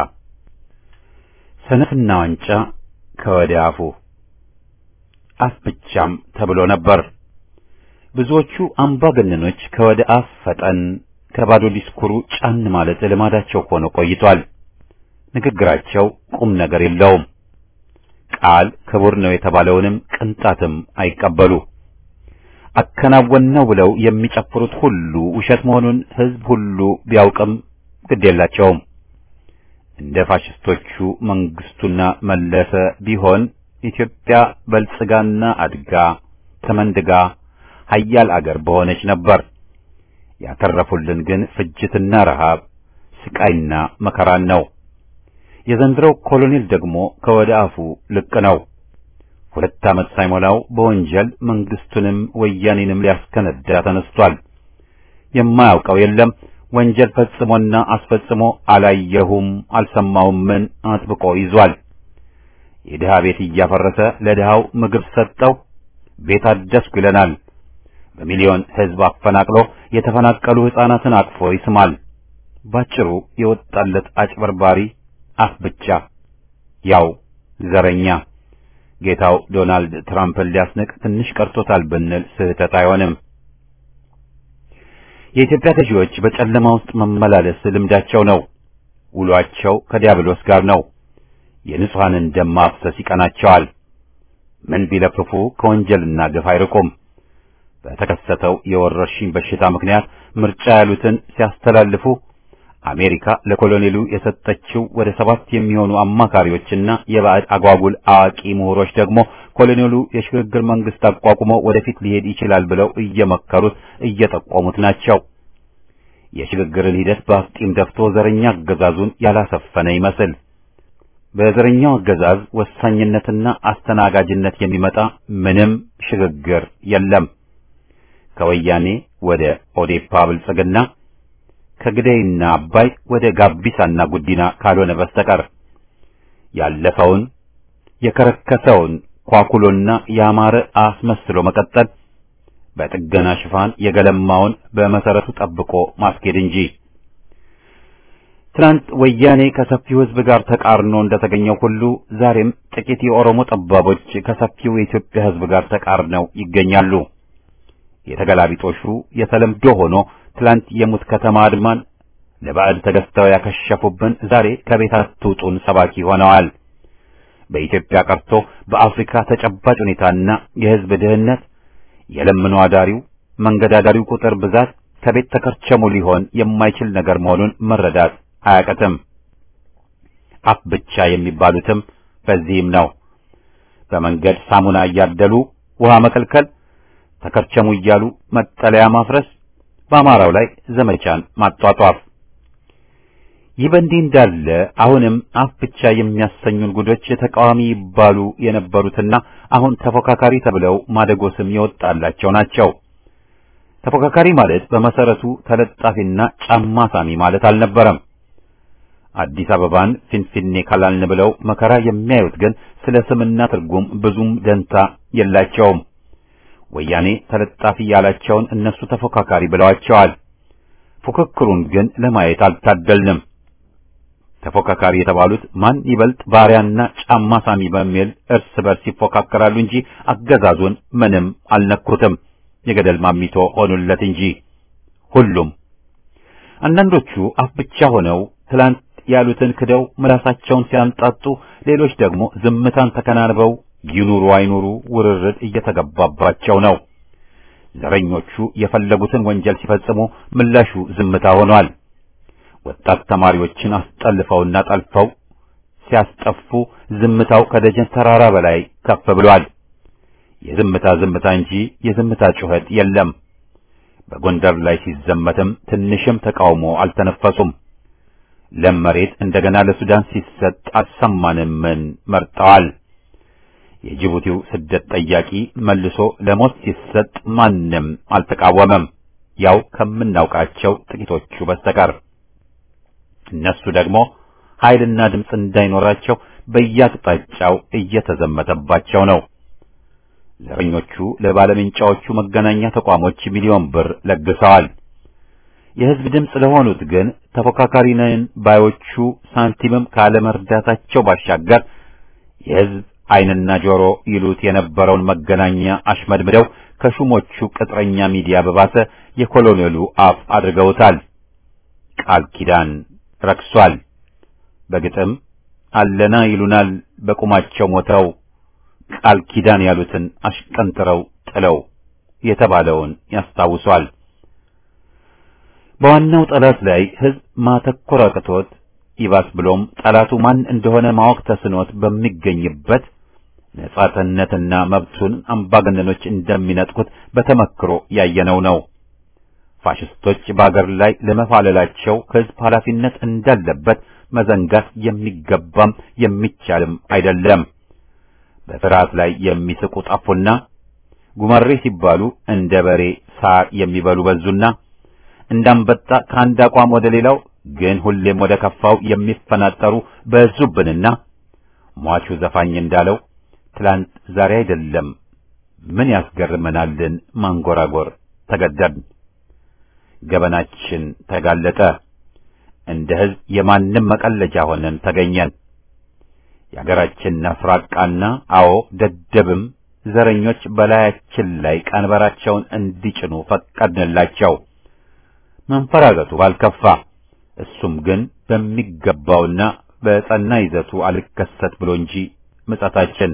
[SPEAKER 1] ሰነፍና ዋንጫ ከወደ አፉ አፍ ብቻም ተብሎ ነበር። ብዙዎቹ አምባገነኖች ከወደ አፍ ፈጠን ከባዶ ዲስኩሩ ጫን ማለት ልማዳቸው ሆኖ ቆይቷል። ንግግራቸው ቁም ነገር የለውም። ቃል ክቡር ነው የተባለውንም ቅንጣትም አይቀበሉ። አከናወነው ብለው የሚጨፍሩት ሁሉ ውሸት መሆኑን ሕዝብ ሁሉ ቢያውቅም ግድ የላቸውም። እንደ ፋሽስቶቹ መንግስቱና መለሰ ቢሆን ኢትዮጵያ በልጽጋና አድጋ ተመንድጋ ሀያል አገር በሆነች ነበር። ያተረፉልን ግን ፍጅትና ረሃብ፣ ስቃይና መከራን ነው። የዘንድሮው ኮሎኔል ደግሞ ከወደ አፉ ልቅ ነው። ሁለት ዓመት ሳይሞላው በወንጀል መንግስቱንም ወያኔንም ሊያስከነዳ ተነስቷል። የማያውቀው የለም። ወንጀል ፈጽሞና አስፈጽሞ አላየሁም አልሰማውም ምን አጥብቆ ይዟል። የድሃ ቤት እያፈረሰ ለድሃው ምግብ ሰጠው፣ ቤት አደስኩ ይለናል። በሚሊዮን ሕዝብ አፈናቅሎ የተፈናቀሉ ሕፃናትን አቅፎ ይስማል። ባጭሩ የወጣለት አጭበርባሪ አፍ ብቻ፣ ያው ዘረኛ። ጌታው ዶናልድ ትራምፕን ሊያስንቅ ትንሽ ቀርቶታል ብንል ስህተት አይሆንም። የኢትዮጵያ ገዢዎች በጨለማ ውስጥ መመላለስ ልምዳቸው ነው። ውሏቸው ከዲያብሎስ ጋር ነው። የንጹሐንን ደም ማፍሰስ ይቀናቸዋል። ምን ቢለፍፉ ከወንጀልና ግፍ አይርቁም። በተከሰተው የወረርሽኝ በሽታ ምክንያት ምርጫ ያሉትን ሲያስተላልፉ አሜሪካ ለኮሎኔሉ የሰጠችው ወደ ሰባት የሚሆኑ አማካሪዎችና የባዕድ አጓጉል አዋቂ ምሁሮች ደግሞ ኮሎኔሉ የሽግግር መንግስት አቋቁሞ ወደፊት ሊሄድ ይችላል ብለው እየመከሩት እየጠቆሙት ናቸው። የሽግግርን ሂደት በአፍጢም ደፍቶ ዘረኛ አገዛዙን ያላሰፈነ ይመስል በዘረኛው አገዛዝ ወሳኝነትና አስተናጋጅነት የሚመጣ ምንም ሽግግር የለም። ከወያኔ ወደ ኦዴፓ ብልጽግና ከግደይና አባይ ወደ ጋቢሳና ጉዲና ካልሆነ በስተቀር ያለፈውን የከረከሰውን ኳኩሎና ያማረ አስመስሎ መቀጠል በጥገና ሽፋን የገለማውን በመሰረቱ ጠብቆ ማስኬድ እንጂ ትናንት ወያኔ ከሰፊው ሕዝብ ጋር ተቃርኖ እንደተገኘው ሁሉ ዛሬም ጥቂት የኦሮሞ ጠባቦች ከሰፊው የኢትዮጵያ ሕዝብ ጋር ተቃርነው ይገኛሉ። የተገላቢጦሹ የተለምዶ ሆኖ ትላንት የሙት ከተማ አድማን ለባዕድ ተገዝተው ያከሸፉብን ዛሬ ከቤት አትውጡን ሰባኪ ሆነዋል። በኢትዮጵያ ቀርቶ በአፍሪካ ተጨባጭ ሁኔታና የሕዝብ ድህነት የለምኖ አዳሪው መንገድ አዳሪው ቁጥር ብዛት ከቤት ተከርቸሙ ሊሆን የማይችል ነገር መሆኑን መረዳት አያቀትም። አፍ ብቻ የሚባሉትም በዚህም ነው። በመንገድ ሳሙና እያደሉ ውሃ መከልከል፣ ተከርቸሙ እያሉ መጠለያ ማፍረስ፣ በአማራው ላይ ዘመቻን ማጧጧፍ። ይህ በእንዲህ እንዳለ አሁንም አፍ ብቻ የሚያሰኙን ጉዶች ተቃዋሚ ይባሉ የነበሩትና አሁን ተፎካካሪ ተብለው ማደጎ ስም የወጣላቸው ናቸው። ተፎካካሪ ማለት በመሰረቱ ተለጣፊና ጫማ ሳሚ ማለት አልነበረም። አዲስ አበባን ፊንፊኔ ካላልን ብለው መከራ የሚያዩት ግን ስለ ስምና ትርጉም ብዙም ደንታ የላቸውም። ወያኔ ተለጣፊ ያላቸውን እነሱ ተፎካካሪ ብለዋቸዋል። ፉክክሩን ግን ለማየት አልታደልንም። ተፎካካሪ የተባሉት ማን ይበልጥ ባሪያና ጫማ ሳሚ በሚል እርስ በርስ ይፎካከራሉ እንጂ አገዛዙን ምንም አልነኩትም። የገደል ማሚቶ ሆኑለት እንጂ ሁሉም። አንዳንዶቹ አፍ ብቻ ሆነው ትላንት ያሉትን ክደው ምላሳቸውን ሲያንጣጡ፣ ሌሎች ደግሞ ዝምታን ተከናንበው ይኑሩ አይኑሩ ውርርድ እየተገባባቸው ነው። ዘረኞቹ የፈለጉትን ወንጀል ሲፈጽሙ ምላሹ ዝምታ ሆኗል። ወጣት ተማሪዎችን አስጠልፈውና ጠልፈው ሲያስጠፉ ዝምታው ከደጀን ተራራ በላይ ከፍ ብሏል። የዝምታ ዝምታ እንጂ የዝምታ ጩኸት የለም። በጎንደር ላይ ሲዘመትም ትንሽም ተቃውሞ አልተነፈሱም። ለም መሬት እንደገና ለሱዳን ሲሰጥ አልሰማንምን መርጠዋል። የጅቡቲው ስደት ጠያቂ መልሶ ለሞት ሲሰጥ ማንም አልተቃወመም፣ ያው ከምናውቃቸው ጥቂቶቹ በስተቀር። እነሱ ደግሞ ኃይልና ድምፅ እንዳይኖራቸው በየአቅጣጫው እየተዘመተባቸው ነው። ዘረኞቹ ለባለምንጫዎቹ መገናኛ ተቋሞች ሚሊዮን ብር ለግሰዋል። የሕዝብ ድምፅ ለሆኑት ግን ተፎካካሪ ነን ባዮቹ ሳንቲምም ካለመርዳታቸው ባሻገር የሕዝብ ዓይንና ጆሮ ይሉት የነበረውን መገናኛ አሽመድምደው ከሹሞቹ ቅጥረኛ ሚዲያ በባሰ የኮሎኔሉ አፍ አድርገውታል። ቃል ኪዳን ረክሷል። በግጥም አለና ይሉናል በቁማቸው ሞተው ቃል ኪዳን ያሉትን አሽቀንጥረው ጥለው የተባለውን ያስታውሷል። በዋናው ጠላት ላይ ሕዝብ ማተኮር አቅቶት ይባስ ብሎም ጠላቱ ማን እንደሆነ ማወቅ ተስኖት በሚገኝበት ነጻነትና መብቱን አምባገነኖች እንደሚነጥቁት በተመክሮ ያየነው ነው። ፋሽስቶች በአገር ላይ ለመፋለላቸው ሕዝብ ኃላፊነት እንዳለበት መዘንጋት የሚገባም የሚቻልም አይደለም። በፍርሃት ላይ የሚስቁ ጠፉና ጉመሬ ሲባሉ እንደ በሬ ሳር የሚበሉ በዙና እንዳንበጣ ከአንድ አቋም ወደ ሌላው ግን ሁሌም ወደ ከፋው የሚፈናጠሩ በዙብንና ሟቹ ዘፋኝ እንዳለው ትላንት ዛሬ አይደለም ምን ያስገርመናልን ማንጎራጎር ተገደድን። ገበናችን ተጋለጠ። እንደ ሕዝብ የማንም መቀለጃ ሆነን ተገኘን። የአገራችን ነፍራቃና አዎ ደደብም ዘረኞች በላያችን ላይ ቀንበራቸውን እንዲጭኑ ፈቀድንላቸው። መንፈራገጡ ባልከፋ እሱም ግን በሚገባውና በጸና ይዘቱ አልከሰት ብሎ እንጂ ምጸታችን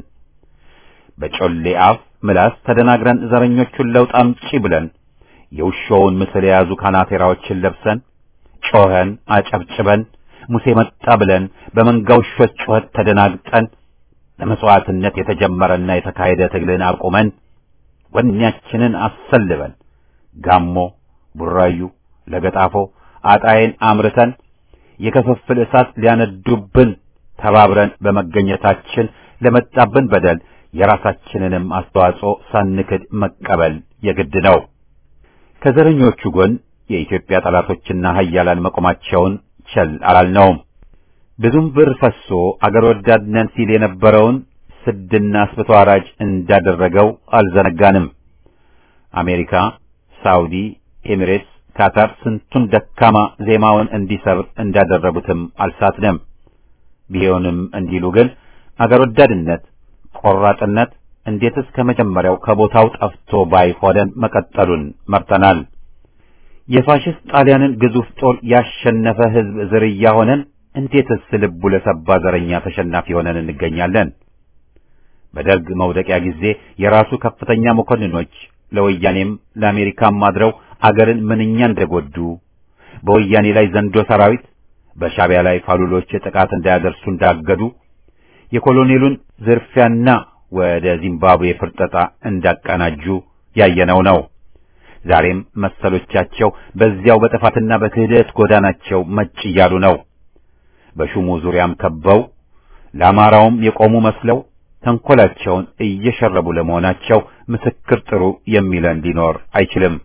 [SPEAKER 1] በጮሌ አፍ ምላስ ተደናግረን ዘረኞቹን ለውጥ አምጪ ብለን የውሾውን ምስል የያዙ ካናቴራዎችን ለብሰን ጮኸን አጨብጭበን ሙሴ መጣ ብለን በመንጋ ውሾች ጩኸት ተደናግጠን ለመስዋዕትነት የተጀመረና የተካሄደ ትግልን አቁመን ወኔያችንን አሰልበን ጋሞ፣ ቡራዩ፣ ለገጣፎ አጣዬን አምርተን የክፍፍል እሳት ሊያነዱብን ተባብረን በመገኘታችን ለመጣብን በደል የራሳችንንም አስተዋጽኦ ሳንክድ መቀበል የግድ ነው። ከዘረኞቹ ጎን የኢትዮጵያ ጠላቶችና ኃያላን መቆማቸውን ቸል አላልነውም። ብዙም ብር ፈሶ አገር ወዳድ ነን ሲል የነበረውን ስድና አስብቶ አራጅ እንዳደረገው አልዘነጋንም። አሜሪካ፣ ሳውዲ፣ ኤሚሬትስ፣ ካታር ስንቱን ደካማ ዜማውን እንዲሰብር እንዳደረጉትም አልሳትንም። ቢሆንም እንዲሉ ግን አገር ወዳድነት፣ ቆራጥነት እንዴትስ ከመጀመሪያው ከቦታው ጠፍቶ ባይሆነን መቀጠሉን መርጠናል። የፋሽስት ጣሊያንን ግዙፍ ጦር ያሸነፈ ሕዝብ ዝርያ ሆነን እንዴትስ ልቡ ለሰባ ዘረኛ ተሸናፊ ሆነን እንገኛለን? በደርግ መውደቂያ ጊዜ የራሱ ከፍተኛ መኮንኖች ለወያኔም ለአሜሪካም አድረው አገርን ምንኛ እንደጎዱ በወያኔ ላይ ዘንዶ ሰራዊት በሻቢያ ላይ ፋሉሎች ጥቃት እንዳያደርሱ እንዳገዱ የኮሎኔሉን ዝርፊያና ወደ ዚምባብዌ ፍርጠጣ እንዳቀናጁ ያየነው ነው። ዛሬም መሰሎቻቸው በዚያው በጥፋትና በክህደት ጎዳናቸው መጭ እያሉ ነው። በሹሙ ዙሪያም ከበው ለአማራውም የቆሙ መስለው ተንኮላቸውን እየሸረቡ ለመሆናቸው ምስክር ጥሩ የሚለን ሊኖር አይችልም።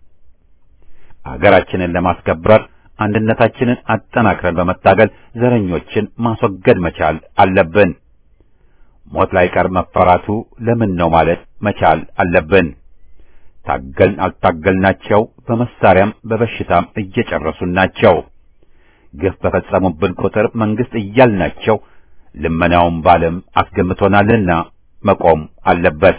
[SPEAKER 1] አገራችንን ለማስከበር አንድነታችንን አጠናክረን በመታገል ዘረኞችን ማስወገድ መቻል አለብን። ሞት ላይ ቀር መፈራቱ ለምን ነው ማለት መቻል አለብን። ታገልን አልታገልናቸው በመሳሪያም በበሽታም እየጨረሱን ናቸው። ግፍ በፈጸሙብን ቁጥር መንግስት እያልናቸው ልመናውን ባለም አስገምቶናልና መቆም አለበት።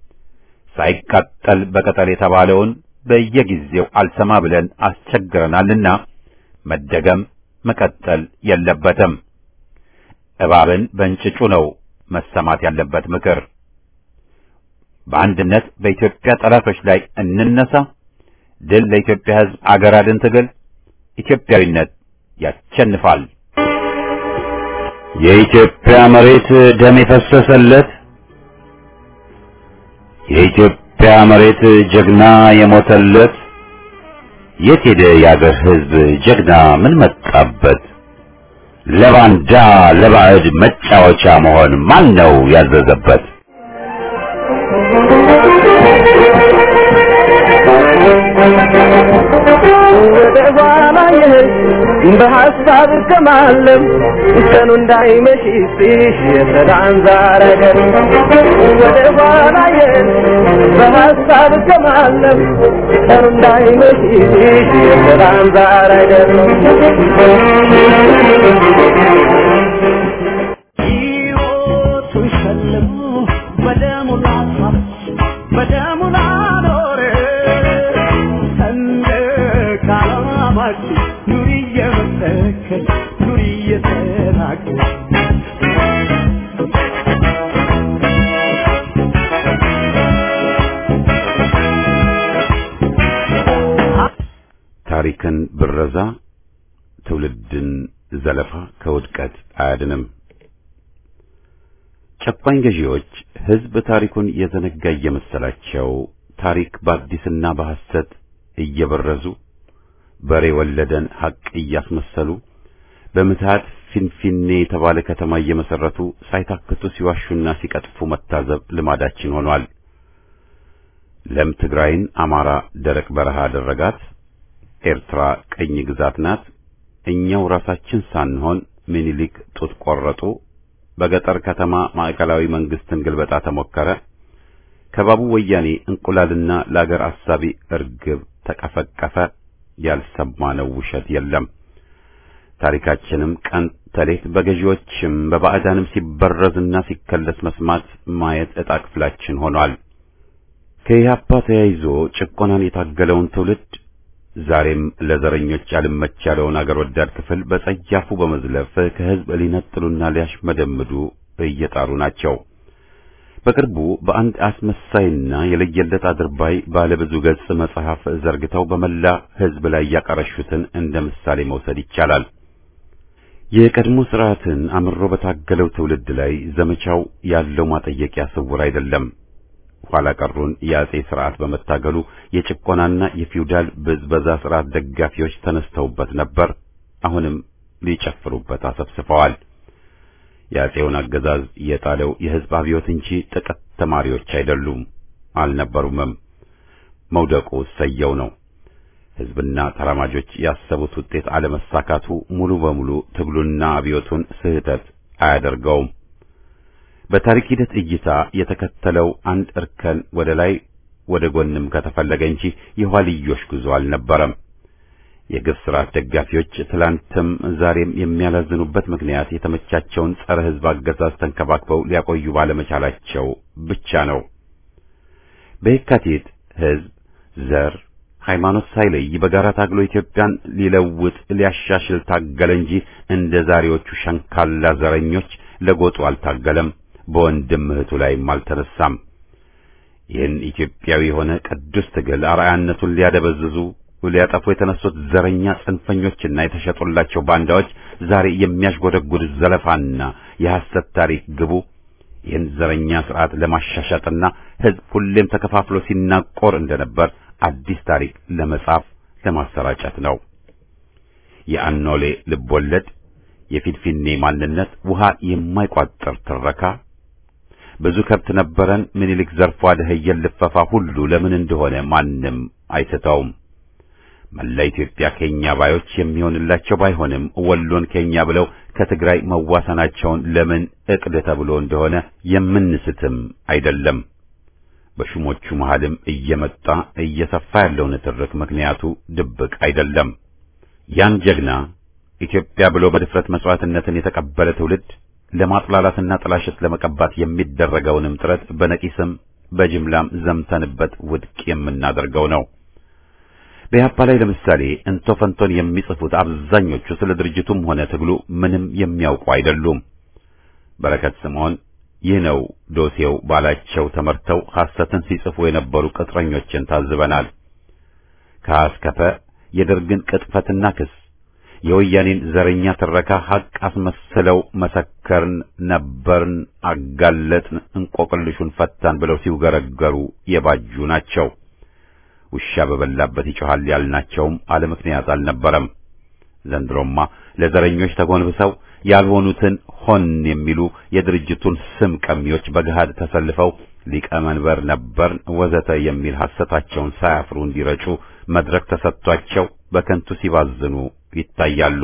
[SPEAKER 1] ሳይቃጠል በቅጠል የተባለውን በየጊዜው አልሰማ ብለን አስቸግረናልና መደገም መቀጠል የለበትም። እባብን በእንጭጩ ነው መሰማት ያለበት ምክር። በአንድነት በኢትዮጵያ ጠላቶች ላይ እንነሳ። ድል ለኢትዮጵያ ሕዝብ፣ አገር አድን ትግል። ኢትዮጵያዊነት ያሸንፋል። የኢትዮጵያ መሬት ደም የፈሰሰለት የኢትዮጵያ መሬት ጀግና የሞተለት የት ሄደ የአገር ሕዝብ ጀግና ምን መጣበት? ለባንዳ ለባዕድ መጫወቻ መሆን ማን ነው ያዘዘበት?
[SPEAKER 3] ወደ ኋላ የሄድ በሀሳብ ከማለም ቀኑ እንዳይመሽብሽ የሰላም ዛረገር ወደ ኋላ የሄድ በሀሳብ ከማለም ቀኑ እንዳይመሽብሽ የሰላም ዛረገር ሕይወቱን ሸልሞ በደሙ ላሳብ በደሙ ላኖረ ሰንደቅ ዓላማችን ኑሪ እየመሰከር ኑሪ እየተናገር
[SPEAKER 1] ታሪክን ብረዛ ትውልድን ዘለፋ ከውድቀት አያድንም። ጨቋኝ ገዢዎች ሕዝብ ታሪኩን የዘነጋ እየመሰላቸው ታሪክ በአዲስና በሐሰት እየበረዙ በሬ ወለደን ሐቅ እያስመሰሉ በምትሃት ፊንፊኔ የተባለ ከተማ እየመሰረቱ ሳይታክቱ ሲዋሹና ሲቀጥፉ መታዘብ ልማዳችን ሆኗል። ለም ትግራይን አማራ ደረቅ በረሃ አደረጋት። ኤርትራ ቅኝ ግዛት ናት። እኛው ራሳችን ሳንሆን ምኒልክ ጡት ቆረጡ። በገጠር ከተማ ማዕከላዊ መንግስትን ግልበጣ ተሞከረ። ከባቡ ወያኔ እንቁላልና ለአገር አሳቢ እርግብ ተቀፈቀፈ። ያልሰማነው ውሸት የለም። ታሪካችንም ቀን ተሌት በገዢዎችም በባዕዳንም ሲበረዝና ሲከለስ መስማት ማየት ዕጣ ክፍላችን ሆኗል። ከኢህአፓ ተያይዞ ጭቆናን የታገለውን ትውልድ ዛሬም ለዘረኞች አልመች ያለውን አገር ወዳድ ክፍል በጸያፉ በመዝለፍ ከህዝብ ሊነጥሉና ሊያሽመደምዱ እየጣሩ ናቸው። በቅርቡ በአንድ አስመሳይና የለየለት አድርባይ ባለብዙ ገጽ መጽሐፍ ዘርግተው በመላ ህዝብ ላይ ያቀረሹትን እንደ ምሳሌ መውሰድ ይቻላል። የቀድሞ ስርዓትን አምሮ በታገለው ትውልድ ላይ ዘመቻው ያለው ማጠየቂያ ስውር አይደለም። ኋላ ቀሩን የአጼ ስርዓት በመታገሉ የጭቆናና የፊውዳል ብዝበዛ ስርዓት ደጋፊዎች ተነስተውበት ነበር። አሁንም ሊጨፍሩበት አሰብስፈዋል። የአጼውን አገዛዝ የጣለው የህዝብ አብዮት እንጂ ጥቂት ተማሪዎች አይደሉም፣ አልነበሩምም። መውደቁ ሰየው ነው። ህዝብና ተራማጆች ያሰቡት ውጤት አለመሳካቱ ሙሉ በሙሉ ትግሉና አብዮቱን ስህተት አያደርገውም። በታሪክ ሂደት እይታ የተከተለው አንድ እርከን ወደ ላይ ወደ ጎንም ከተፈለገ እንጂ የኋልዮሽ ጉዞ አልነበረም። የግፍ ስርዓት ደጋፊዎች ትላንትም ዛሬም የሚያላዝኑበት ምክንያት የተመቻቸውን ጸረ ህዝብ አገዛዝ ተንከባክበው ሊያቆዩ ባለመቻላቸው ብቻ ነው። በየካቲት ህዝብ፣ ዘር፣ ሃይማኖት ሳይለይ በጋራ ታግሎ ኢትዮጵያን ሊለውጥ ሊያሻሽል ታገለ እንጂ እንደ ዛሬዎቹ ሸንካላ ዘረኞች ለጎጡ አልታገለም። በወንድም እህቱ ላይም አልተነሳም። ይህን ኢትዮጵያዊ የሆነ ቅዱስ ትግል አርአያነቱን ሊያደበዝዙ ሊያጠፉ የተነሱት ዘረኛ ጽንፈኞችና የተሸጡላቸው ባንዳዎች ዛሬ የሚያሽጎደጉድ ዘለፋና የሐሰት ታሪክ ግቡ ይህን ዘረኛ ስርዓት ለማሻሻጥና ህዝብ ሁሌም ተከፋፍሎ ሲናቆር እንደነበር አዲስ ታሪክ ለመጻፍ ለማሰራጨት ነው። የአኖሌ ልቦለድ፣ የፊንፊኔ ማንነት፣ ውሃ የማይቋጠር ትረካ፣ ብዙ ከብት ነበረን ምኒልክ ዘርፎ አደኸየን ልፈፋ ሁሉ ለምን እንደሆነ ማንም አይስተውም። መላ ኢትዮጵያ ከኛ ባዮች የሚሆንላቸው ባይሆንም ወሎን ከኛ ብለው ከትግራይ መዋሰናቸውን ለምን እቅድ ተብሎ እንደሆነ የምንስትም አይደለም። በሹሞቹ መሃልም እየመጣ እየሰፋ ያለው ንትርክ ምክንያቱ ድብቅ አይደለም። ያን ጀግና ኢትዮጵያ ብሎ በድፍረት መስዋዕትነትን የተቀበለ ትውልድ ለማጥላላትና ጥላሸት ለመቀባት የሚደረገውንም ጥረት በነቂስም በጅምላም ዘምተንበት ውድቅ የምናደርገው ነው። በኢህአፓ ላይ ለምሳሌ እንቶ ፈንቶን የሚጽፉት አብዛኞቹ ስለ ድርጅቱም ሆነ ትግሉ ምንም የሚያውቁ አይደሉም። በረከት ስምዖን ይህ ነው ዶሴው ባላቸው ተመርተው ሐሰትን ሲጽፉ የነበሩ ቅጥረኞችን ታዝበናል። ከአስከፈ የደርግን ቅጥፈትና ክስ የወያኔን ዘረኛ ትረካ ሐቅ አስመስለው መሰከርን፣ ነበርን፣ አጋለጥን፣ እንቆቅልሹን ፈታን ብለው ሲውገረገሩ የባጁ ናቸው። ውሻ በበላበት ይጮሃል ያልናቸውም አለ ምክንያት አልነበረም። ዘንድሮማ ለዘረኞች ተጎንብሰው ያልሆኑትን ሆን የሚሉ የድርጅቱን ስም ቀሚዎች በገሃድ ተሰልፈው ሊቀመንበር ነበርን ወዘተ የሚል ሐሰታቸውን ሳያፍሩ እንዲረጩ መድረክ ተሰጥቷቸው በከንቱ ሲባዝኑ ይታያሉ።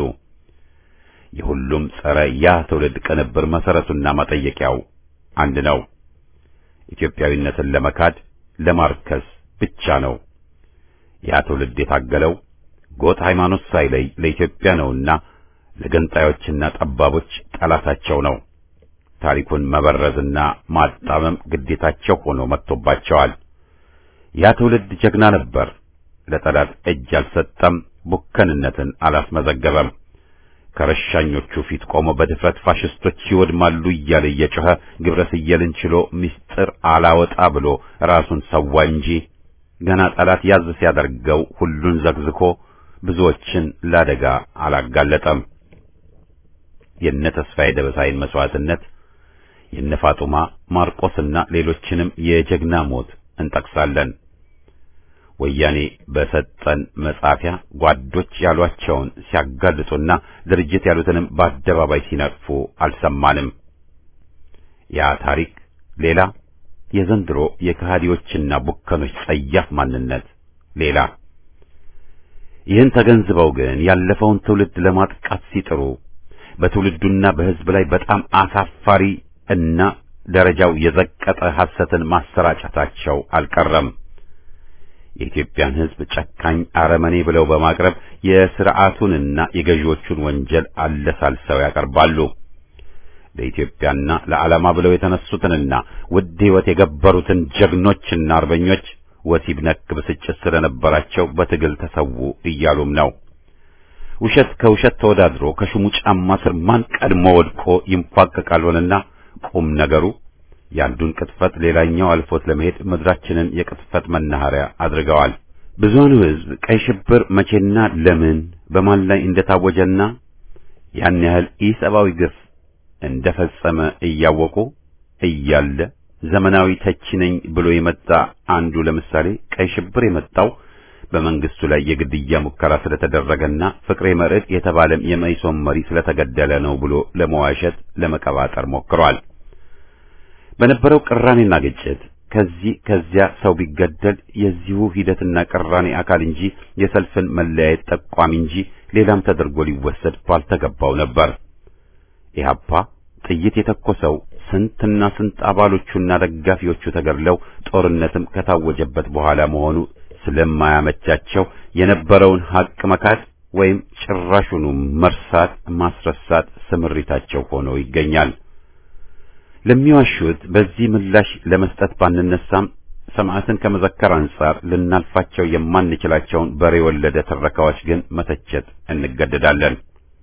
[SPEAKER 1] የሁሉም ጸረ ያ ትውልድ ቅንብር መሰረቱና መጠየቂያው አንድ ነው። ኢትዮጵያዊነትን ለመካድ ለማርከስ ብቻ ነው። ያ ትውልድ የታገለው ጎጥ ሃይማኖት ሳይለይ ለኢትዮጵያ ነውና ለገንጣዮችና ጠባቦች ጠላታቸው ነው። ታሪኩን መበረዝና ማጣመም ግዴታቸው ሆኖ መጥቶባቸዋል። ያ ትውልድ ጀግና ነበር። ለጠላት እጅ አልሰጠም፣ ቡከንነትን አላስመዘገበም። ከረሻኞቹ ፊት ቆሞ በድፍረት ፋሽስቶች ይወድማሉ እያለ እየጮኸ ግብረ ስየልን ችሎ ምስጢር አላወጣ ብሎ ራሱን ሰዋ እንጂ ገና ጠላት ያዝ ሲያደርገው ሁሉን ዘግዝኮ ብዙዎችን ለአደጋ አላጋለጠም። የነ ተስፋዬ ደበሳይን መስዋዕትነት የነ ፋጡማ ማርቆስና ሌሎችንም የጀግና ሞት እንጠቅሳለን። ወያኔ በሰጠን መጻፊያ ጓዶች ያሏቸውን ሲያጋልጡና ድርጅት ያሉትንም በአደባባይ ሲነቅፉ አልሰማንም። ያ ታሪክ ሌላ፣ የዘንድሮ የከሃዲዎችና ቡከኖች ጸያፍ ማንነት ሌላ። ይህን ተገንዝበው ግን ያለፈውን ትውልድ ለማጥቃት ሲጥሩ በትውልዱና በሕዝብ ላይ በጣም አሳፋሪ እና ደረጃው የዘቀጠ ሐሰትን ማሰራጨታቸው አልቀረም። የኢትዮጵያን ሕዝብ ጨካኝ አረመኔ ብለው በማቅረብ የሥርዓቱንና የገዢዎቹን ወንጀል አለሳልሰው ያቀርባሉ። ለኢትዮጵያና ለዓላማ ብለው የተነሱትንና ውድ ሕይወት የገበሩትን ጀግኖችና አርበኞች ወሲብ ነክ ብስጭት ስለነበራቸው በትግል ተሰዉ እያሉም ነው። ውሸት ከውሸት ተወዳድሮ ከሹሙ ጫማ ስር ማን ቀድሞ ወድቆ ይንፏቀቃል ሆነና ቁም ነገሩ የአንዱን ቅጥፈት ሌላኛው አልፎት ለመሄድ ምድራችንን የቅጥፈት መናኸሪያ አድርገዋል። ብዙውን ሕዝብ ቀይ ሽብር መቼና ለምን በማን ላይ እንደታወጀና ያን ያህል ኢሰብአዊ ግፍ እንደፈጸመ እያወቁ እያለ ዘመናዊ ተቺ ነኝ ብሎ የመጣ አንዱ ለምሳሌ ቀይ ሽብር የመጣው በመንግስቱ ላይ የግድያ ሙከራ ስለተደረገና ፍቅሬ መርዕድ የተባለም የመኢሶን መሪ ስለተገደለ ነው ብሎ ለመዋሸት ለመቀባጠር ሞክሯል። በነበረው ቅራኔና ግጭት ከዚህ ከዚያ ሰው ቢገደል የዚሁ ሂደትና ቅራኔ አካል እንጂ የሰልፍን መለያየት ጠቋሚ እንጂ ሌላም ተደርጎ ሊወሰድ ባልተገባው ነበር። ኢህአፓ ጥይት የተኮሰው ስንትና ስንት አባሎቹና ደጋፊዎቹ ተገድለው ጦርነትም ከታወጀበት በኋላ መሆኑ ስለማያመቻቸው የነበረውን ሀቅ መካድ ወይም ጭራሹኑ መርሳት ማስረሳት ስምሪታቸው ሆኖ ይገኛል። ለሚዋሹት በዚህ ምላሽ ለመስጠት ባንነሳም ሰማዕትን ከመዘከር አንጻር ልናልፋቸው የማንችላቸውን በሬ ወለደ ትረካዎች ግን መተቸት እንገደዳለን።